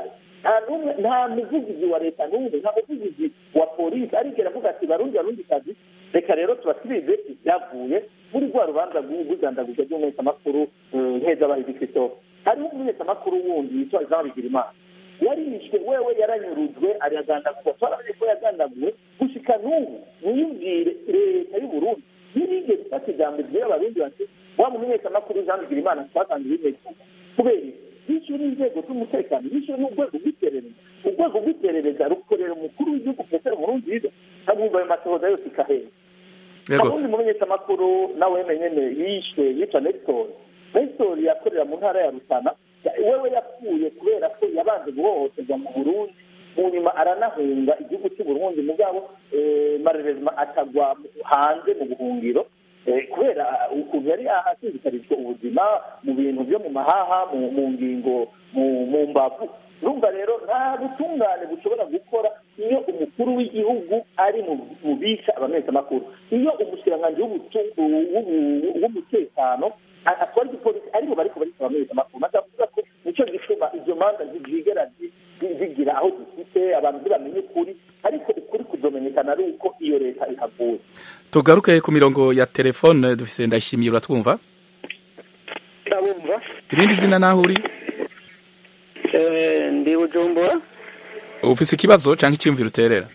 nta n'umwe nta muvugizi wa leta n'umwe nta muvugizi wa polisi arigera avuga ati barundi barundi kazi reka rero tubasirize ibyavuye muri rwa rubanza rw'ubugandaguza ry'umumenyeshamakuru nkezabahizi christophe hariho umumenyeshamakuru wundi yitwa jean bigirimana yarishwe wewe yaranyurujwe aragandagurwa twaramenye ko yagandaguwe gushika n'ubu mwiyumvire leta y'uburundi ntirigeze ifata ijambo ryera abarundi bati wa mumenyeshamakuru jean bigirimana twatanze ibimeze kubera bishyuwe n'inzego z'umutekano bishyuwe n'urwego rw'iperereza urwego rw'iperereza rukorera umukuru w'igihugu petero nkurunziza ntabwumva ayo matohoza yose ikahera ubundi mumenyeshamakuru nawe nyene yishwe yitwa nestor nestor yakorera mu ntara ya rutana wewe yapfuye kubera ko yabanje guhohoterwa mu burundi mu nyuma aranahunga igihugu cy'uburundi mugabo marerezima atagwa hanze mu buhungiro kubera ukuntu yari ahasizikarijwe ubuzima mu bintu byo mu mahaha mu ngingo mu mbavu urumva rero nta butungane bushobora gukora iyo umukuru w'igihugu ari mu bica abamenyeshamakuru iyo umushikiranganji w'umutekano atwara igipolisi aribo bariko barika abamenyeshamakuru ndavuga ko nicyo gituma izo manza zigera zigira aho zifite abantu ntibamenye ukuri ariko ukuri kuzomenyekana ari uko iyo leta ihavuye tugaruke ku mirongo ya telefone dufise ndayishimiye uratwumva ndabumva irindi zina naho uri ndi bujumbura ufise ikibazo canke iciyumviro uterera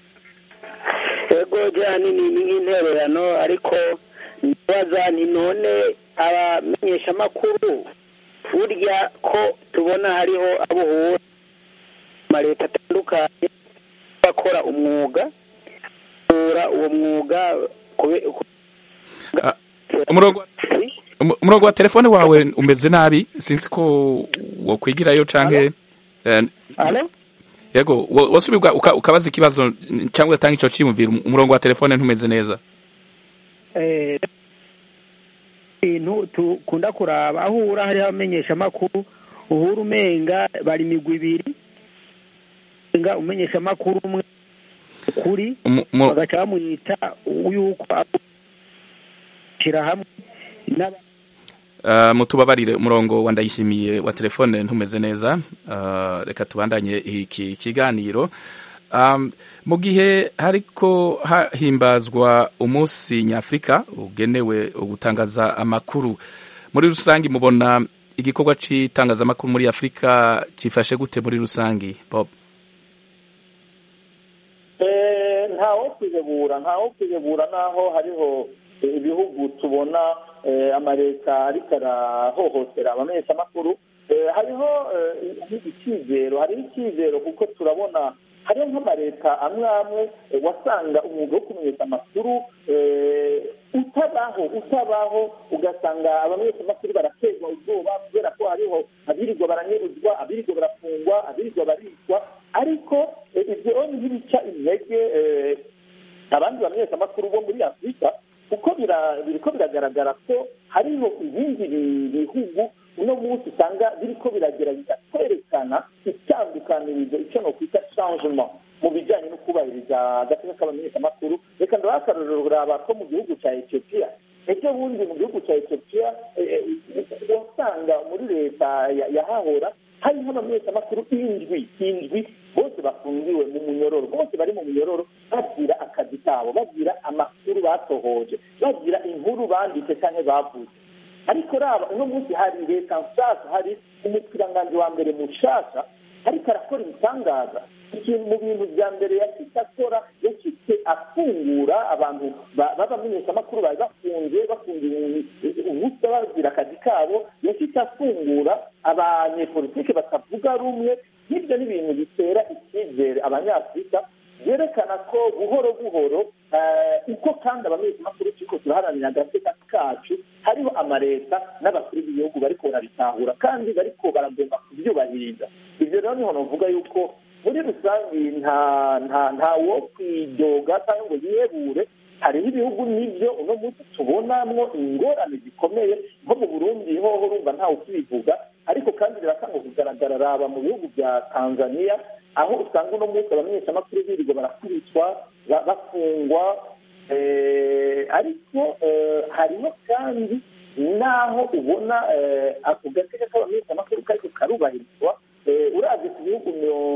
yego jyani ni nk'intererano ariko ndabaza ni none abamenyeshamakuru burya ko tubona hariho abo uhura amaleta atandukanye bakora umwuga bakora uwo mwuga umurongo wa telefone wawe umeze nabi sinzi ko wokwigirayo canke yego wasubirwa ukabaza ikibazo cyangwa ugatanga ico ciyumviro umurongo wa telefone ntumeze neza ibintu tukunda kuraba aho uhura hariho abamenyeshamakuru uhura umenga bari imigwi ibiri umenga umumenyeshamakuru umwe kuri bagaca bamwita yuko ashyira hamwe mutubabarire umurongo wa ndayishimiye wa telefone ntumeze neza reka tubandanye iki kiganiro mu gihe hariko hahimbazwa umunsi nyafurika ugenewe gutangaza amakuru muri rusange mubona igikorwa cy'itangazamakuru muri afurika cyifashe gute muri rusange bob ntawo kwihebura ntawo kwihebura naho hariho ibihugu tubona amaleta ariko arahohotera abamenyeshamakuru hariho icyizero hariho icyizero kuko turabona hariho nk'amaleta amwe amwe wasanga umwuga wo kumenyesha amakuru utabaho utabaho ugasanga abamenyeshamakuru baraterwa ubwoba kubera ko hariho abirirwa baranyeruzwa abirirwa barafungwa abirirwa baricwa ariko ibyo ntibica intege abandi bamenyeshamakuru bo muri afurika kuko biriko biragaragara ko hariho ibindi bihugu uno munsi usanga biriko biragerageza kwerekana itandukanirizo icyo nokwita changement mu bijyanye no kubahiriza agateka k'abamenyeshamakuru reka ndabaha akarorero uraba ko mu gihugu cya etiyopiya ejo bundi mu gihugu cya etiyopiya wasanga muri leta yahahora hariho abamenyeshamakuru indwi indwi bose bafungiwe mu munyororo bose bari mu munyororo babwira akazi kabo babwira amakuru basohoje babwira inkuru banditse cyangwa bavuze ariko raba uno munsi hari leta nshasha hari umukiranganji wa mbere mushasha ariko arakora ibitangaza ikintu mu bintu bya mbere yashitse akora yashitse afungura abantu b'abamenyeshamakuru bari bafunze bafungiye ubusa bazira akazi kabo yashitse afungura abanyepolitike batavuga rumwe n'ibyo ni ibintu bitera icyizere abanyafurika byerekana ko buhoro buhoro uko kandi abamenyeshamakuru turiko turaharanira agateka kacu hariho amaleta n'abakuru b'ibihugu bariko barabitahura kandi bariko baragomba kubyubahiriza ibyo rero niho novuga yuko muri rusange nta nta nta wo kwidoga cyangwa ngo yihebure hariho ibihugu n'ibyo uno munsi tubonamwo ingorane zikomeye nko mu burundi hoho urumva ntawe ukibivuga ariko kandi biratanga kugaragara raba mu bihugu bya tanzania aho usanga uno munsi abamenyeshamakuru birirwa barakubitwa bafungwa ariko hariho kandi n'aho ubona ako gateka k'abamenyeshamakuru kariko karubahirizwa urazi ku bihugu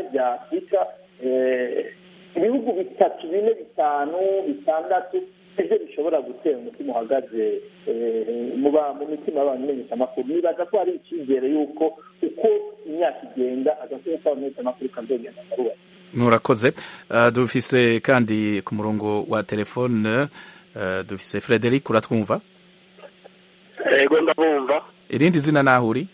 kane bya afurika eh, ibihugu bitatu bine bitanu bitandatu ibyo bishobora gutera umutima uhagaze eh, mu ba- mu mitima y'abamenyeshamakuru nibaza ko hari icyizere y'uko uko imyaka igenda agakwiye k'abamenyeshamakuru kazogenda karuba murakoze Uh, dufise kandi ku murongo wa telefone uh, dufise frederic uratwumva yego ndabumva irindi zina naho uri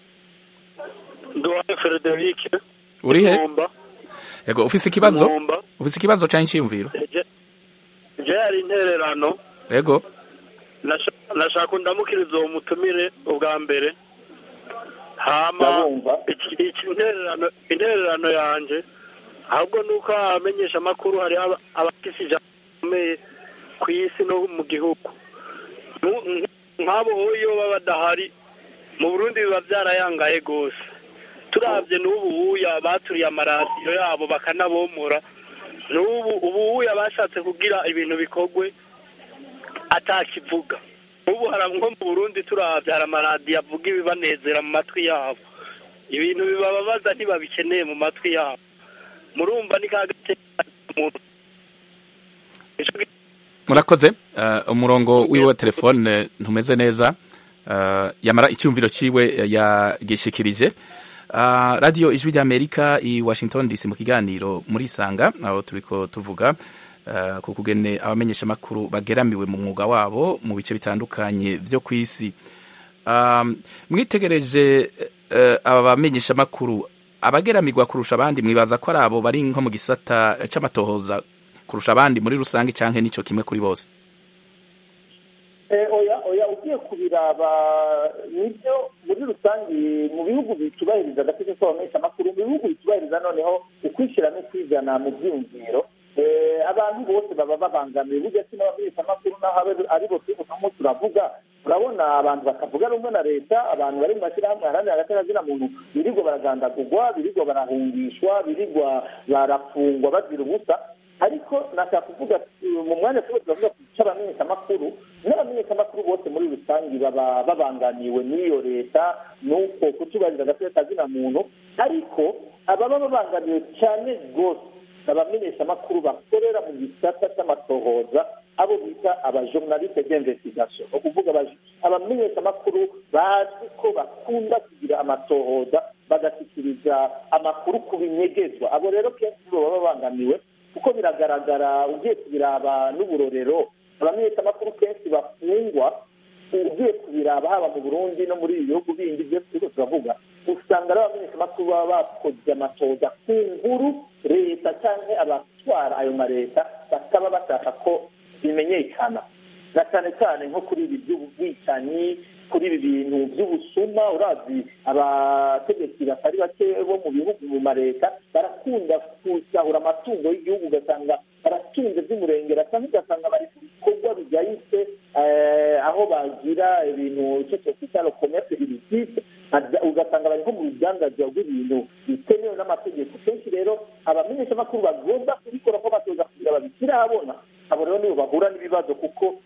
duhaye frederic uri he Mwumba. yego ufise ikibazo Mwumba. ufise ikibazo canke iciyumviro Je- je hari intererano yego Nasha- nashaka ndamukiriza uwo mutumire ubwa mbere hama iki- iki intererano intererano yanje ahubwo nuko abamenyesha amakuru hari aba- abafise ijambo rikomeye ku isi no mu gihugu Nu- nk- nk'abo iyo baba badahari mu burundi biba byarayangaye rwose turabye n'ubu buya baturiye amaradiyo yabo bakanabomora n'ubu ubu buya bashatse kugira ibintu bikorwe atakivuga ubu hari nko mu burundi turabye hari amaradiyo avuga ibibanezera mu matwi yabo ibintu bibababaza ntibabikeneye mu matwi yabo murumva ni ka gace umuntu murakoze uh, umurongo wiwe wa telefone ntumeze neza uh, yamara icyumviro ciwe uh, yagishikirije uh, radio ijwi ry'amerika i washington dc mu kiganiro muri isanga aho turiko tuvuga uh, ku kugene abamenyeshamakuru bageramiwe mu mwuga wabo mu bice bitandukanye vyo ku isi um, mwitegereje uh, aba bamenyeshamakuru abageramirwa kurusha abandi mwibaza ko ari abo bari nko mu gisata c'amatohoza kurusha abandi muri rusange canke nico kimwe kuri bose Eh, oya oya ugiye kubiraba nibyo muri rusange mu bihugu bitubahiriza agace k'abamenyeshamakuru mu bihugu bitubahiriza noneho ukwishyira no kwizana mu byiyumviro eh, abantu bose baba babangamiye burya si n'abamenyeshamakuru naho abe- aribo turimo turavuga urabona abantu bakavuga rumwe na leta abantu bari mu mashyirahamwe aharanira agaterazina muntu birirwa baragandagurwa birirwa barahungishwa birirwa barafungwa bazira ubusa ariko nashaka kuvuga uh, mu mwanya tuba turavuga ku cy'abamenyeshamakuru n'abamenyeshamakuru bose muri rusange baba babangamiwe n'iyo leta n'uko kutubahiriza agateka kazina muntu ariko ababa babangamiwe cyane rwose abamenyeshamakuru bakorera mu gisata cy'amatohoza abo bita abajournaliste d'investigation ni ukuvuga abaje- abamenyeshamakuru bazi ko bakunda kugira amatohoza bagashyikiriza amakuru ku binyegezwa abo rero kenshi nibo baba babangamiwe kuko biragaragara ugiye kubiraba n'uburorero abamenyeshamakuru kenshi bafungwa ugiye kubiraba haba mu burundi no muri ibi bihugu bindi byose turiko turavuga usanga ari abamenyeshamakuru baba bakoze amatoza ku nkuru leta cyangwa abatwara ayo maleta bataba bashaka ko bimenyekana na cyane cyane nko kuri ibi by'ubwicanyi kuri ibi bintu by'ubusuma urazi abategetsi batari bake bo mu bihugu mu maleta barakunda kusahura amatungo y'igihugu ugasanga baratunze by'umurengera cyangwa ugasanga bari ku bikorwa bijyahise aho bagira ibintu icyo twita commerce illicite ugasanga bari nko mu rudandazwa rw'ibintu bitemewe n'amategeko kenshi rero abamenyeshamakuru bagomba kubikora ko batoza kugira babishyire ahabona abo rero nibo bahura n'ibibazo kuko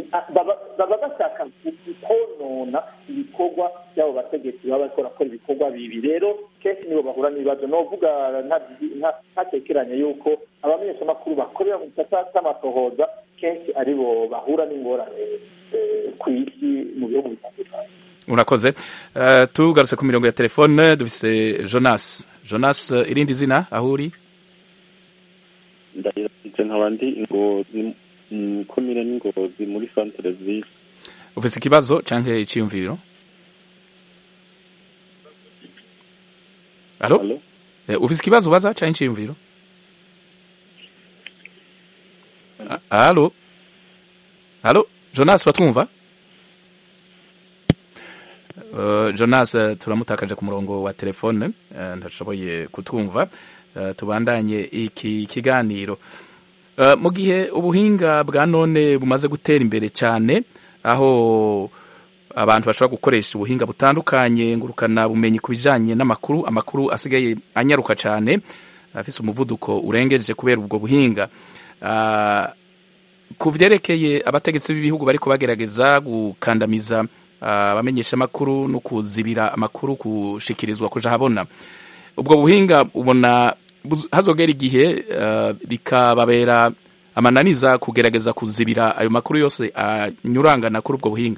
baba bashaka konona ibikorwa by'abo bategetsi baba bariko barakora ibikorwa bibi rero kenshi nibo bahura n'ibibazo novuga ntatekeranye yuko abamenyeshamakuru bakorera mu gisata cy'amatohoza kenshi aribo bahura n'ingorane ku isi mu bihugu bitandukanye urakoze uh, tugarutse ku mirongo ya telefone dufise jonas jonas uh, irindi zina aho uri ndayiranze nkaba ndi ingozi komine n'ingozi muri centre ville ufise ikibazo canke iciyumviro alo eh, ufise ikibazo ubaza canke iciyumviro alo alo jonas uratwumva Uh, jonas uh, turamutakaje ku murongo wa telefone uh, ntashoboye kutwumva uh, tubandanye iki kiganiro uh, mu gihe ubuhinga bwa none bumaze gutera imbere cyane aho abantu bashobora gukoresha ubuhinga butandukanye ngurukana bumenyi ku bijanye n'amakuru amakuru asigaye anyaruka cyane afise umuvuduko urengeje kubera ubwo buhinga uh, ku vyerekeye abategetsi b'ibihugu bariko bagerageza gukandamiza abamenyesha amakuru no kuzibira amakuru kushikirizwa kuja habona ubwo buhinga ubona buz- hazogera igihe eh, bikababera amananiza kugerageza kuzibira ayo makuru yose anyurangana kuri ubwo buhinga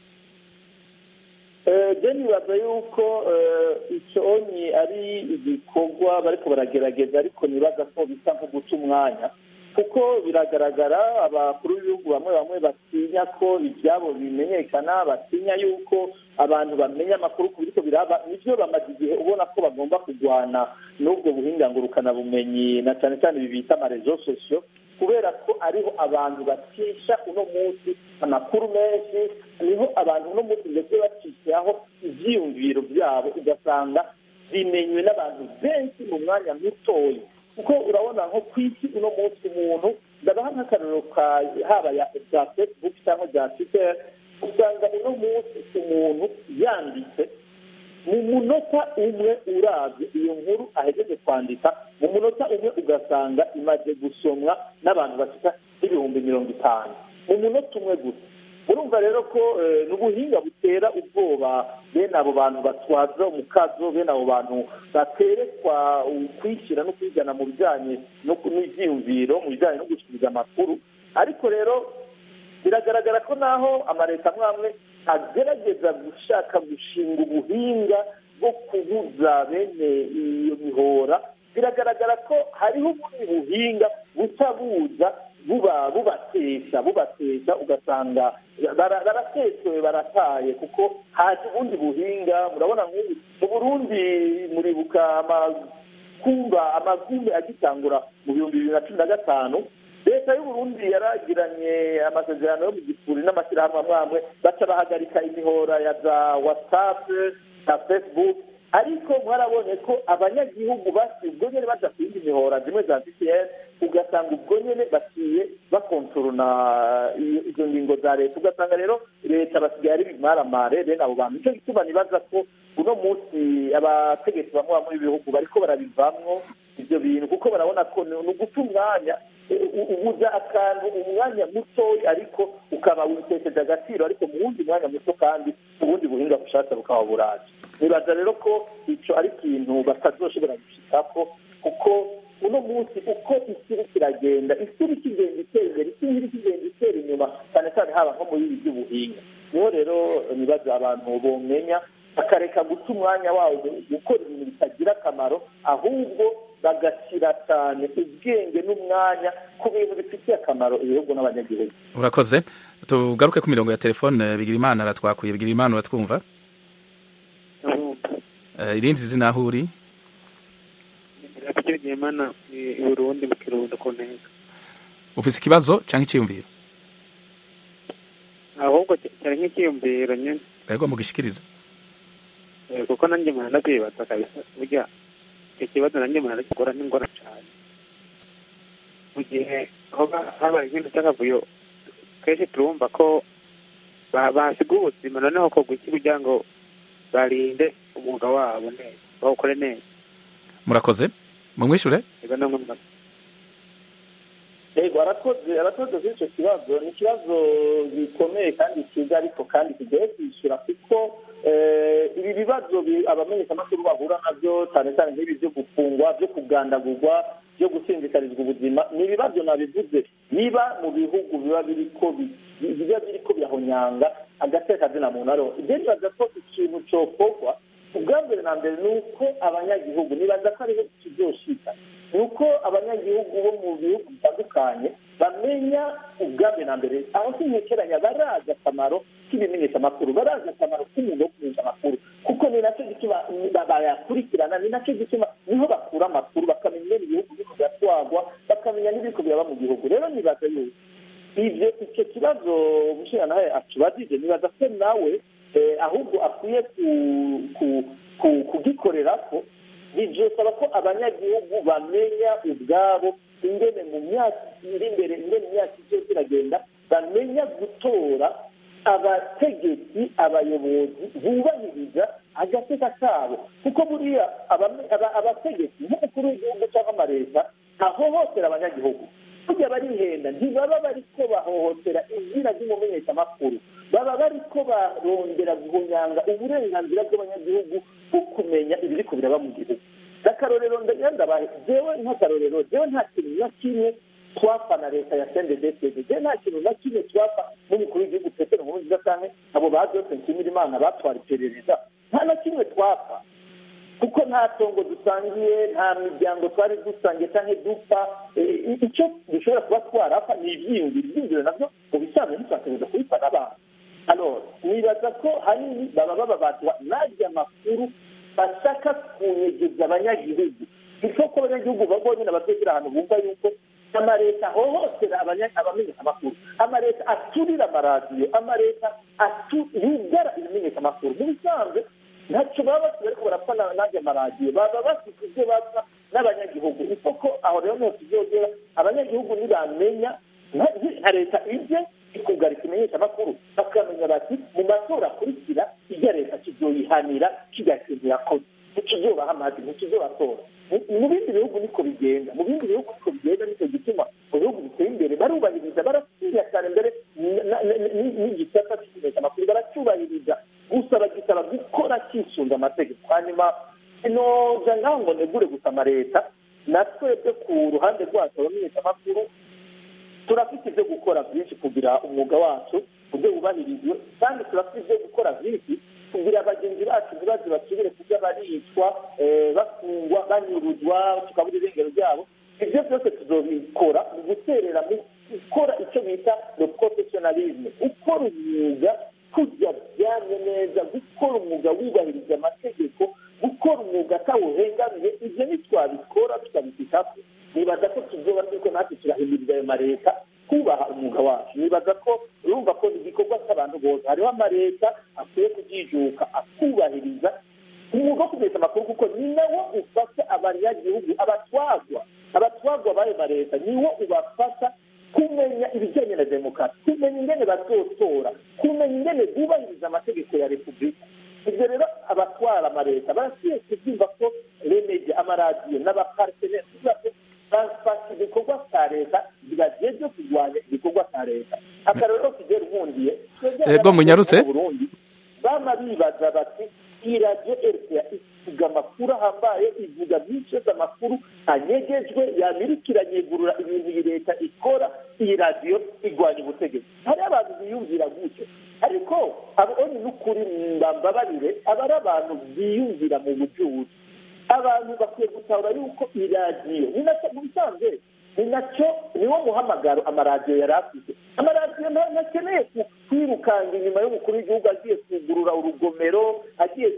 je nibaza yuko eh, icyo onye ari igikorwa bariko baragerageza ariko nibaza ko bisa nko guca umwanya kuko biragaragara abakuru b'ibihugu bamwe bamwe batinya ko ibyabo bimenyekana batinya yuko abantu bamenya amakuru ku biriko biraba nivyo bamaze igihe ubona ko bagomba kurwana n'ubwo buhinga ngurukanabumenyi na cyane cyane ibi bita amarezo sosiyo kubera ko ariho abantu bacisha uno munsi amakuru menshi niho abantu uno munsi ndetse bacishaho ivyiyumviro byabo ugasanga bimenywe n'abantu benshi mu mwanya mutoya kuko urabona nko ku isi uno munsi umuntu ndabaha nk'akarero ka haba ya bya facebook cyangwa bya twitter usanga uno munsi umuntu yanditse mu munota umwe uravye iyo nkuru ahejeje kwandika mu munota umwe ugasanga imaze gusomwa n'abantu bashika n'ibihumbi mirongo itanu mu munota umwe gusa urumva rero ko eh, ni ubuhinga butera ubwoba bene abo bantu batwaza umukazo bene abo bantu baterekwa ukwishyira no kwigana mu bijyanye no ku- n'ibyiyumviro mu bijyanye no gushikiriza amakuru ariko rero biragaragara ko naho amaleta amwe amwe agerageza gushaka gushinga ubuhinga bwo kubuza bene iyo mihora biragaragara ko hariho ubundi buhinga buca buza buba bubatesha bubatesha ugasanga bara- barateshewe barataye kuko haje ubundi buhinga murabona nk'ubu mu burundi muribuka amakumba amagumbi agitangura mu bihumbi bibiri na cumi na gatanu leta y'uburundi yaragiranye amasezerano yo mu gifuri n'amashyirahamwe amwe amwe baca bahagarika imihora ya za whatsapp na facebook ariko mwarabonye ko abanyagihugu basi ubwo nyene baja ku yindi mihora zimwe za vpn ugasanga ubwo nyene baciye bakontorona iyo- izo ngingo za leta ugasanga rero leta basigaye ari bimaramare bene abo bantu nico gituma nibaza ko uno munsi abategetsi bamwe bamwe b'ibihugu bariko barabivamwo ivyo bintu kuko barabona ko ni ni uguta umwanya u- u- ubuza akantu umwanya mutoya ariko ukaba witesheje agaciro ariko mu wundi mwanya muto kandi ubundi buhinga bushasha bukaba buraje nibaza rero ko ico ari ikintu batazoshobora gushikako kuko uno munsi uko isi iriko iragenda isi iriko igenda itera imbere isi iriko igenda itera inyuma cyane cyane haba nko muri ibi by'ubuhinga niho rero nibaza abantu bomenya bakareka guta umwanya wawo mu gukora ibintu bitagira akamaro ahubwo bagashyira cyane ubwenge n'umwanya ku bintu bifitiye akamaro ibihugu n'abanyagihugu urakoze tugaruke ku mirongo ya telefone bigirimana aratwakuye bigirimana uratwumva Eh, irindi zina aho uri icyo gihe mana i burundi mu kirundo ku ntego ufise ikibazo canke iciyumviro ahubwo cyari nk'ikiyumviro nyine ego mugishikiriza Eh, kuko nanjye mpora ndakwibaza kabisa burya icyo kibazo nanjye mpora ndakigora n'ingora cyane mu gihe hoba habaye ikintu cy'akavuyo kenshi turumva ko ba- basiga ubuzima noneho kogwa iki kugira ngo barinde umwuga wabo neza bawukore neza murakoze mumwishure ego namwe murakoze yego arakoze arakoze kuri icyo kibazo ni ikibazo gikomeye kandi cyiza ariko kandi kigoye kwishyura kuko eh, ibi bibazo bi- abamenyeshamakuru bahura nabyo cyane cyane nk'ibi byo gufungwa byo kugandagurwa byo gushindikarizwa ubuzima ni ibibazo nabivuze niba mu bihugu biba biriko bi- biba biriko birahonyanga agateka zina muntu ariho ibyo nibaza ko ikintu cokorwa ubwa mbere na mbere ni uko abanyagihugu nibaza ko ariho kizoshika ni uko abanyagihugu bo mu bihugu bitandukanye bamenya ubwa mbere na mbere aho sintekeranya barazi akamaro k'ibimenyeshamakuru barazi akamaro k'umuntu wo kumenyesha amakuru kuko ni nacyo gituma ba- bayakurikirana ni nacyo gituma niho bakura amakuru bakamenya ingene ibihugu biriko biratwagwa bakamenya n'ibiriko biraba mu gihugu rero nibaza yuko ibyo icyo kibazo umushingantahe atubajije nibaza ko nawe eh, ahubwo akwiye ku- ku- ku- kugikorera ko bivyosaba ko abanyagihugu bamenya ubwabo ingene mu myaka iri imbere ingene imyaka izoza iragenda bamenya gutora abategetsi abayobozi bubahiriza agateka kabo kuko buriya abame- aba- abategetsi nk'umukuru w'igihugu cyangwa amaleta ntahohotera abanyagihugu burya barihenda ntibaba bariko bahohotera izina ry'umumenyeshamakuru baba bariko barondera guhonyanga uburenganzira bw'abanyagihugu bwo kumenya ibiriko biraba mu gihugu akarorero ndabahe jewe nk'akarorero jewe nta kintu na kimwe twapfa na leta ya sendedefede jewe nta kintu na kimwe twapfa n'umukuru w'igihugu petero nkurunziza canke abo ba jose nshimira imana batwara iperereza nta na kimwe twapfa kuko nta tongo dusangiye nta miryango twari dusangiye cyangwa dupfa icyo dushobora kuba twarapfa ni ibyiyumviro ibyiyumviro nabyo mu bisanzwe ntitwategereza kubipfa n'abantu alors nibaza ko hanini baba bababazwa n'arya makuru bashaka kunyegeza abanyagihugu icyo ko abanyagihugu bonyine batekera ahantu bumva yuko amaleta ahohotera abamenyesha amakuru amaleta aturira amaradiyo amaleta yugara ibimenyesha amakuru mu bisanzwe ntacyo baba bafite ariko barapfa n'ajya amaradiyo baba bafite ibyo bapfa n'abanyagihugu isoko aho rero niho tuzogera abanyagihugu ntibamenya nka leta ibye ikugara ikimenyesha amakuru bakamenya bati mu matora akurikira ijya leta kizoyihanira kijya kintu yakoze ntikizobaha amazi ntikizobatora mu bindi bihugu niko bigenda mu bindi bihugu niko bigenda nicyo gituma mu bihugu biteye imbere barubahiriza baratinya cyane mbere n'igisata cy'ikimenyesha amakuru baracyubahiriza gusa bagisaba gukora kisunga amategeko hanyuma inoza ngaho ngo negure gusa amaleta na twebwe ku ruhande rwacu abamenyesha amakuru turafite ibyo gukora byinshi kugira umwuga wacu ujye wubahirizwe kandi turafite ibyo gukora byinshi kugira bagenzi bacu ntibaze basubire kujya baricwa bafungwa banyuruzwa tukabura irengero ryabo ibyo byose tuzobikora mu guterera mu gukora icyo bita le professionalisme ukora umwuga kujya byamye neza gukora umwuga wubahiriza amategeko gukora umwuga atawuhengamiye ibyo ntitwabikora tukabifitaho nibaza ko tuzoba turiko natwe turahimiriza ayo maleta kubaha umwuga wacu nibaza ko urumva ko igikorwa cy'abantu bose hariho amaleta akwiye kujijuka akubahiriza umwuga wo kumenyesha amakuru kuko ni nawo ufasha abanyagihugu abatwagwa abatwagwa b'ayo maleta niwo ubafasha kumenya ibijyanye na demokarasi kumenya ingene bazotora kumenya ingene bubahiriza amategeko ya repubulika ibyo rero abatwara amaleta barakwiye kubyumva ko remeje amaradiyo n'abaparteneri bafashe igikorwa cya leta zibagiye byo kurwanya igikorwa cya leta akarorero kigera nkundiye ego munyarutse burundi bama bibaza bati iyi radiyo rpa ivuga amakuru ahambaye ivuga byinshi yose amakuru anyegejwe yamirikira nyegurura ibintu iyi leta ikora iyi radiyo igwanya ubutegetsi hariho abantu biyumvira gutyo ariko abo ni n'ukuri mbambabarire aba ari abantu biyumvira mu bucuruzi abantu bakwiye gutahura yuko iyi radiyo ni nacyo mu bisanzwe ni nacyo niwo muhamagaro amaradiyo yari afite amaradiyo ntakeneye kwirukanga inyuma y'umukuru w'igihugu agiye kugurura urugomero agiye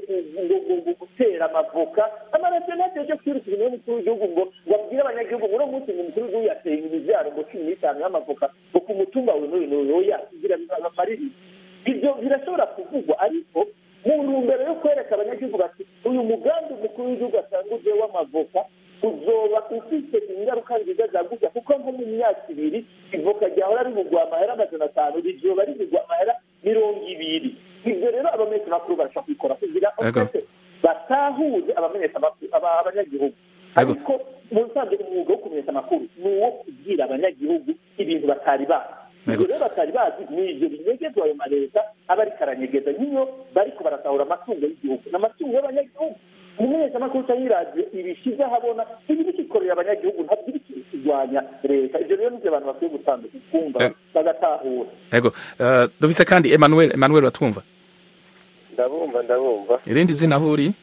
gutera amavoka amaradiyo ntagiye cyo kwiruka inyuma y'umukuru w'igihugu ngo ngo abwire abanyagihugu ngo uno munsi ngo umukuru w'igihugu yateye imibyaro ngo cumi n'itanu y'amavoka ngo ku mutumba we n'uyu n'uyu yasigira amariri ibyo birashobora kuvugwa ariko mu ntumbero yo kwereka abanyagihugu bati uyu mugambi umukuru w'igihugu atanguje w'amavoka uzoba ufite ingaruka nziza zagutse kuko nko mu myaka ibiri ivoka ryahora rivugwa amahera amajana atanu rizoba rivugwa amahera mirongo ibiri ibyo rero abamenyesha amakuru barashobora kubikora kugira batahuze abamenyesha abanyagihugu ariko mu nsanzwe umwuga wo kumenyesha amakuru ni uwo kubwira abanyagihugu ibintu batari bazi ibyo rero batari bazi ni ibyo binyegezwa ayo maleta aba ariko aranyegeza nk'iyo bariko baratahura amatungo y'igihugu ni amatungo y'abanyagihugu umumenyeshamakuru cyangwa iradiyo ibishyize ahabona ibi bikikorera abanyagihugu ntabwo iri kurwanya leta ibyo rero nibyo abantu bakwiye gutandukanya kumva bagatahura yego dufise kandi emmanuel emmanuel batwumva ndabumva ndabumva irindi zina aho uri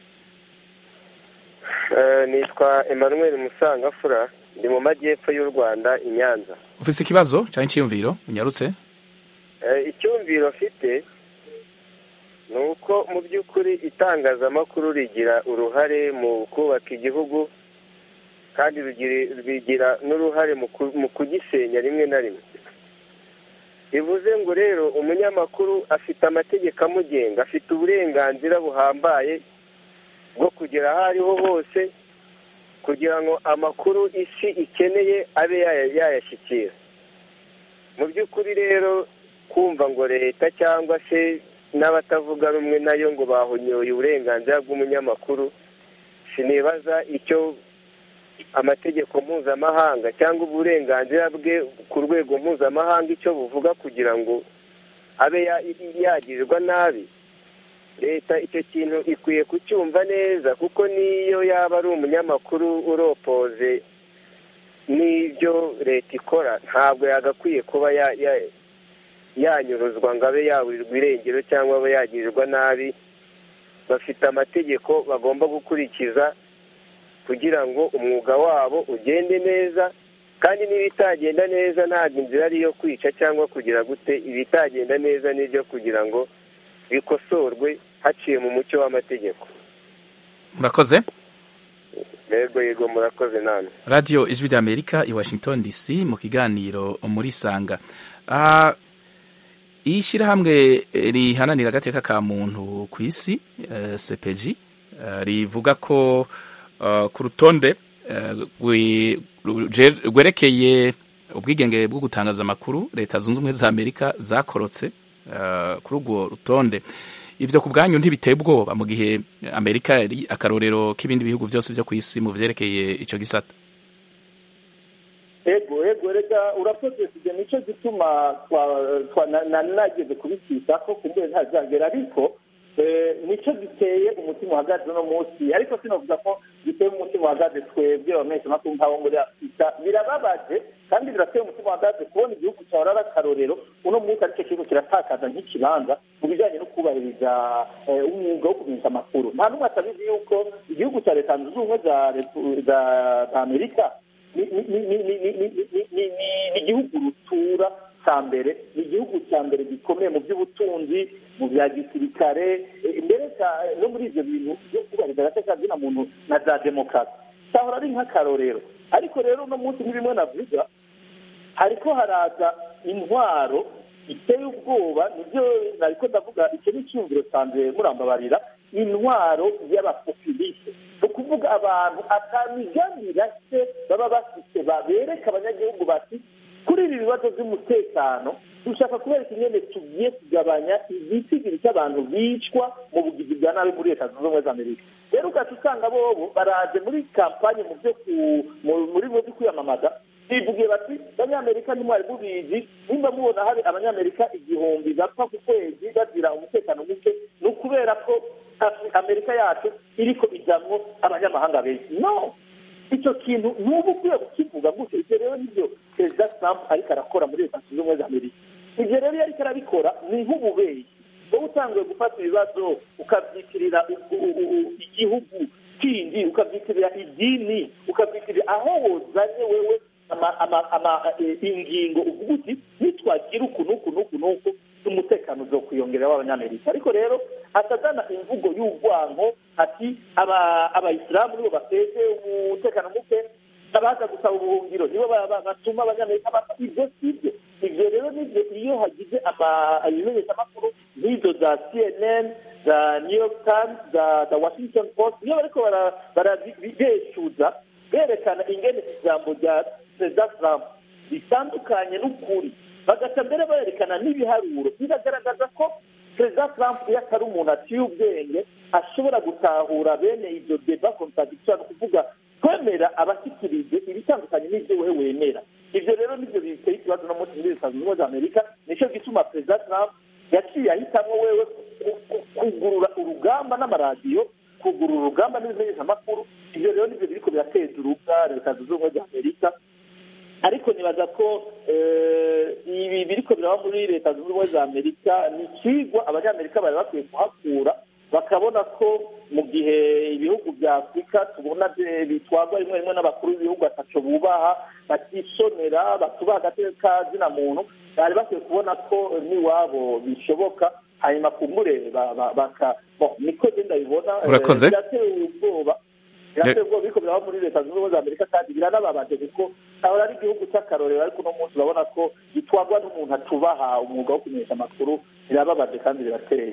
nitwa emmanuel musangafura ndi mu majyepfo y'u rwanda i nyanza ufise ikibazo cyangwa icyiyumviro unyarutse icyumviro afite ni uko mu by'ukuri itangazamakuru rigira uruhare mu kubaka igihugu kandi rigira n'uruhare mu kugisenya rimwe na rimwe bivuze ngo rero umunyamakuru afite amategeko amugenga afite uburenganzira buhambaye bwo kugera aho ariho hose kugira ngo amakuru isi ikeneye abe yayashyikira mu by'ukuri rero kumva ngo leta cyangwa se n'abatavuga rumwe nayo ngo bahonyoye uburenganzira bw'umunyamakuru sinibaza icyo amategeko mpuzamahanga cyangwa uburenganzira bwe ku rwego mpuzamahanga icyo buvuga kugira ngo abe yagirirwa nabi leta icyo kintu ikwiye kucyumva neza kuko niyo yaba ari umunyamakuru uropoze n'ibyo leta ikora ntabwo yagakwiye kuba yanyuruzwa ngo abe yaburirwa irengero cyangwa abe yagirirwa nabi bafite amategeko bagomba gukurikiza kugira ngo umwuga wabo ugende neza kandi n'ibitagenda neza ntabwo inzira ari iyo kwica cyangwa kugira gute ibitagenda neza n'ibyo kugira ngo bikosorwe haciye mu mucyo w'amategeko murakoze yego yego murakoze namwe radiyo ijwi ry'amerika i washington dc mu kiganiro muri sanga iyi shyirahamwe rihananira agateka ka muntu ku isi sepeji rivuga ko ku rutonde rwerekeye ubwigenge bwo gutangaza amakuru leta zunze ubumwe za amerika zakorotse kuri urwo rutonde ibyo ku bwanyu ntibiteye ubwoba mu gihe amerika yari akarorero k'ibindi bihugu byose byo ku isi mu byerekeye icyo gisata ego ego reka urakoze kujya nicyo gituma nageze kubikisa ko kumbuye ntazagera ariko nicyo giteye umutima uhagaze uno munsi ariko sinavuga ko giteye umutima uhagaze twebwe abamenyesha amakuru nk'abo muri afurika birababaje kandi birateye umutima uhagaze kubona igihugu cyawe ari akarorero uno munsi aricyo kigo kiratakaza nk'ikibanza mu bijyanye no kubahiriza umwuga wo kumenyesha amakuru nta n'umwe atabizi yuko igihugu cya leta zunze ubumwe za amerika ni igihugu rutura cya mbere ni igihugu cya mbere gikomeye mu by'ubutunzi mu bya gisirikare mbere no muri ibyo bintu byo kubahiriza agateka kazina muntu na za demokarasi cyahora ari nk'akarorero ariko rero uno munsi ni bimwe navuga hariko haraza intwaro iteye ubwoba nibyo nariko ndavuga icyo ni icyumviro cyanjye murambabarira intwaro y'abapopuliste ni ukuvuga abantu atamigamira se baba bafite babereka abanyagihugu bati kuri ibi bibazo by'umutekano dushaka kubereka ingene tugiye kugabanya igitigiri cy'abantu bicwa mu bugizi bwa nabi muri leta zunze ubumwe za amerika rero ugaca usanga bobo baraje muri kampanye mu byo muri byo kwiyamamaza bivugiye bati abanyamerika ntimwari mubizi nimba mubona hari abanyamerika igihumbi bapfa ku kwezi bagira umutekano muke ni ukubera ko amerika yacu iriko ijamwo abanyamahanga benshi no icyo kintu n'ubu ukwiye kukivuga gutyo ibyo rero nibyo perezida trump ariko arakora muri leta zunze ubumwe za amerika ibyo rero iyo ariko arabikora ni nk'ububeyi wowe utanguye gufata ibibazo ukabyitirira igihugu kindi ukabyitirira idini ukabyitirira aho wozanye wewe ingingo uvuga uti nitwagira uku n'uku n'uku n'uku umutekano uzo kwiyongerera w'abanyamerika ariko rero atazana imvugo y'urwango ati abayisilamu nibo bateze umutekano muke abaza gusaba ubuhungiro nibo batuma abanyamerika bapfa ibyo si byo ibyo rero nibyo iyo hagize ibimenyeshamakuru nk'izo za cnn za new york times za washington post iyo bariko barabeshuza berekana ingene ijambo rya perezida trump ritandukanye n'ukuri bagaca mbere berekana n'ibiharuro biragaragaza ko perezida trump iyo atari umuntu aciye ubwenge ashobora gutahura bene izo deba contradiction ni ukuvuga kwemera abashyikirije ibitandukanye n'ibyo wowe wemera ibyo rero nibyo biteye ikibazo no muri leta zunze ubumwe za amerika nicyo gituma perezida trump yaciye ahitamo wewe kugurura urugamba n'amaradiyo kugurura urugamba n'ibimenyeshamakuru ibyo rero nibyo biriko birateza urubwa leta zunze ubumwe za amerika ariko nibaza ko ibi biriko biraba muri leta zunze ubumwe za amerika ni ikigwa abanyamerika bari bakwiye kuhakura bakabona ko mu gihe ibihugu bya afurika tubona bitwarwa rimwe rimwe n'abakuru b'ibihugu ataco bubaha batisonera batubaha agateka zina muntu bari bakwiye kubona ko n'iwabo bishoboka hanyuma kumbure baka niko genda bibona birateye ubwoba birateye ubwoba biriko biraba muri leta zunze ubumwe za amerika kandi biranababaje kuko ahora ari igihugu cy'akarorero ariko uno munsi urabona ko gitwarwa n'umuntu atubaha umwuga wo kumenyesha amakuru birababaje kandi birateye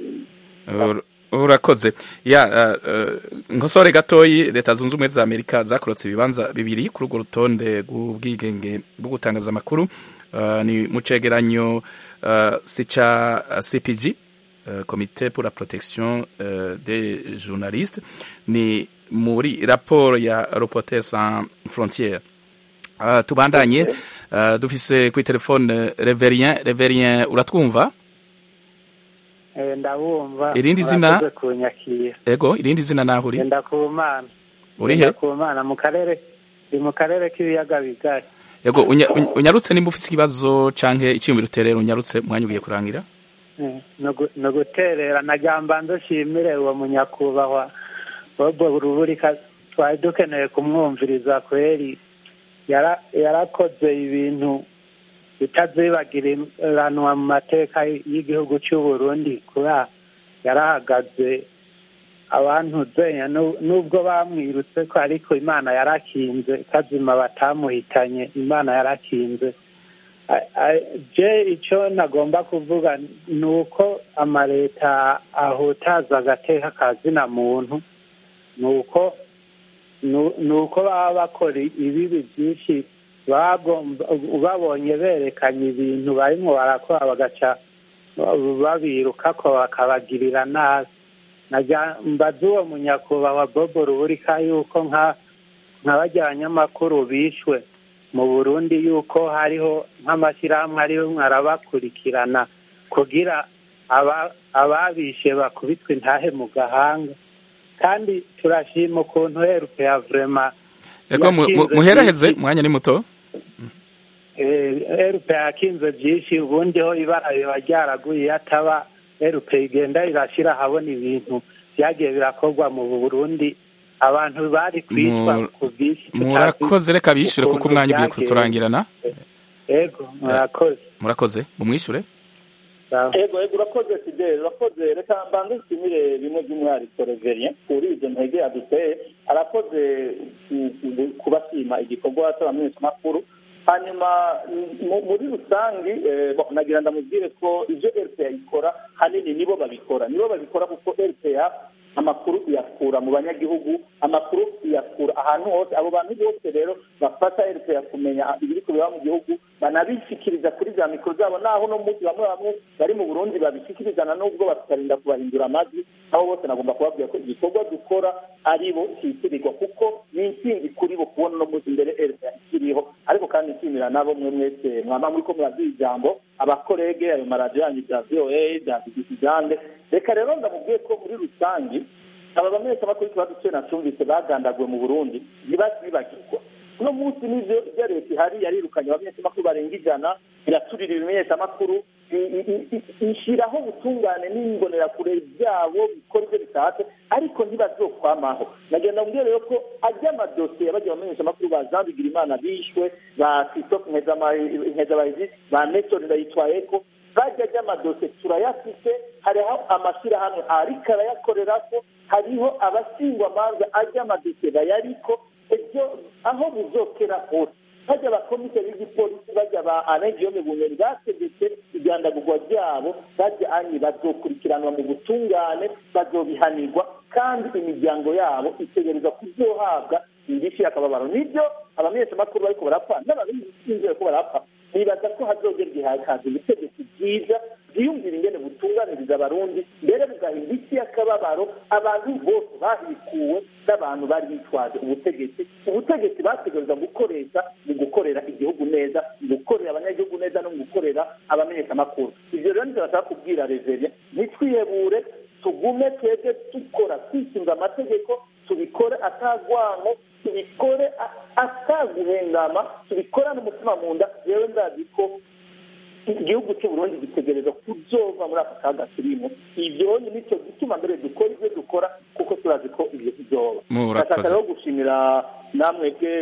urakoze ya nkosore gatoyi leta zunze ubumwe za amerika zakorotse ibibanza bibiri kuri urwo rutonde rw'ubwigenge bwo gutangaza amakuru ni mu cegeranyo si ca cpg komite pour la protection des journalistes ni muri raporo ya reporter sans frontiere tubandanye dufise kuri telefone reverien reverien uratwumva Eh, ndabumva Irindi zina? murakoze kunyakira ego irindi zina naho uri Ngenda ku mana uri he Ngenda ku mana mu karere ni mu karere k'ibiyaga bigari ego unya- uny- unyarutse nimba ufite ikibazo canke iciyumviro uterera unyarutse umwanya ugiye kurangira Eh, no gu- no guterera nagira mbanze nshimire uwo munyakubahwa bobo ruburika twari dukeneye kumwumviriza kweri Yara- yarakoze ibintu bitazibagiranwa mu mateka y'igihugu cy'u Burundi kubera yarahagaze abantu zenya nu- nubwo bamwirutse ko ariko imana yarakinze kazima batamuhitanye imana yarakinze A- a- je icyo nagomba kuvuga ni uko amaleta ahutaza agateka ka zina muntu ni uko nu- ni uko baba bakora ibibi byinshi bagomba babonye berekanye ibintu barimo barakora bagaca babiruka ko bakabagirira nabi najya mbaza uwo munyakubahwa bobo ruburika yuko nka nka bajya abanyamakuru bishwe mu burundi yuko hariho nk'amashyirahamwe ariho arabakurikirana kugira aba- ababishe bakubitwe intahe mu gahanga kandi turashima ukuntu herupe ya vrema ego mu- mu- muheraheze umwanya ni muto erupe yakinze byinshi ubundi ho ibara riba ryaraguye iyo ataba erupe igenda irashyira ahabona ibintu byagiye birakorwa mu burundi abantu bari kwicwa Mu- ku bwinshi murakoze reka bishyure kuko ukuntu umwanya ugiye byagenze. kuturangirana ego murakoze murakoze mumwishure ego ego urakoze fidele urakoze reka mbanze nshimire bimwe by'umwihariko reverien kuri izo ntege yaduteye arakoze ku- ku- kubashima igikorwa cy'abamenyeshamakuru hanyuma mu- muri rusange eh, bo, nagira ndamubwire ko ibyo rpa ikora hanini nibo babikora nibo babikora kuko rpa amakuru iyakura mu banyagihugu amakuru iyakura ahantu hose abo bantu bose rero bafata rpa kumenya ibiri kubera mu gihugu banabishyikiriza kuri za mikoro zabo naho no munsi bamwe bamwe bari mu burundi babishyikirizana n'ubwo bakarinda kubahindura amajwi aho bose nagomba kubabwira ko igikorwa dukora ari bo cyitirirwa kuko ni intsinzi kuri bo kubona no munsi imbere rpa ikiriho ariko kandi nshimira nabo mwe mwese mwama muri ko muraduha ijambo abakorege ayo maradiyo yanyu bya voa bya bbc jande reka rero ndamubwiye ko muri rusange aba bamenyeshamakuru ikibazo cyo nacyumvise bagandaguwe mu burundi ntibazibagirwa uno munsi n'ibyo ibyo leta ihari yarirukanye abamenyeshamakuru barenga ijana iraturira ibimenyeshamakuru i- i- i- ishyiraho ubutungane n'imbonerakure byabo bikora ibyo bishatse ariko ntibazokwamaho nagenda mbwira rero ko ajya amadosiye y'abajya abamenyeshamakuru ba jean bigirimana bishwe ba christophe nkezabahizi ba nestor ndayitwayeko bajya ajya amadosiye turayafite hariho amashyirahamwe ariko arayakorera ko hariho abasingwamanza ajya amadosiye bayariko ibyo aho buzokera hose bajya abakomiseri b'igipolisi bajya ba anegiyome bunyoni bategetse ibyandagurwa ryabo bajya anyi bazokurikiranwa mu butungane bazobihanirwa kandi imiryango yabo itegereza kuzohabwa indishyi y'akababaro nibyo abamenyeshamakuru bariko barapfa n'ababisinzira ko barapfa nibaza ko hazogera igihe hakaza ubutegetsi bwiza bwiyumvira ingene butunganiriza abarundi mbere bugahinda isi y'akababaro abantu bose bahikuwe n'abantu bari bitwaje ubutegetsi ubutegetsi bategereza gukoresha mu gukorera igihugu neza mu gukorera abanyagihugu neza no mu gukorera abamenyeshamakuru ivyo rero nivyo bashaka kubwira reverie ntitwihebure tugume twebwe dukora twisunga amategeko tubikore atagwanko tubikore a- ataguhengama tubikorane umutima mu nda yewe ndazi ko igihugu cy'u Burundi gitegereza kuzova muri aka kaga turimo ibyo nicyo gituma mbere dukora ibyo dukora kuko turazi ko ibyo tuzoba Murakoze. ndashaka rero gushimira namwebwe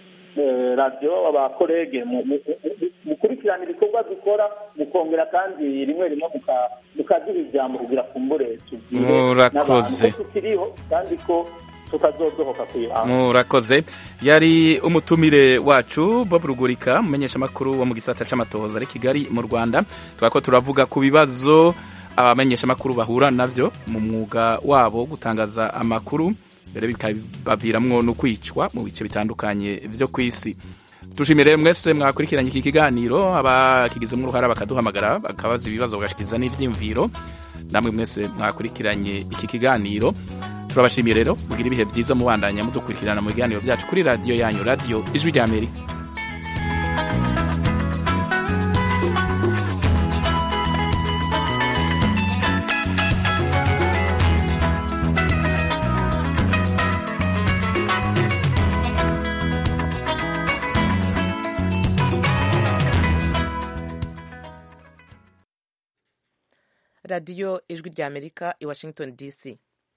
eh, radiyo abakorege mu- mu- mu- mukurikirana ibikorwa dukora mukongera kandi rimwe rimwe muka- mukaduha ijambo kugira kumbure tubwire Murakoze. n'abantu ko tukiriho kandi ko tutazodohoka kwibanga murakoze yari umutumire wacu bob rugurika umumenyeshamakuru wo mu gisata c'amatohoza ari kigali mu rwanda twako turavuga ku bibazo abamenyeshamakuru bahura navyo mu mwuga wabo wo gutangaza amakuru mbere bikabaviramwo no kwicwa mu bice bitandukanye vyo kw'isi tushimire mwese mwakurikiranye iki kiganiro abakigizemo uruhara bakaduhamagara bakabaza ibibazo bagashikiza n'ivyiyumviro namwe mwese mwakurikiranye iki kiganiro turabashimiye rero mugira ibihe byiza mubandanya mudukurikirana mu biganiro byacu kuri radiyo yanyu radiyo ijwi rya amerika radiyo ijwi ry'amerika i washington dc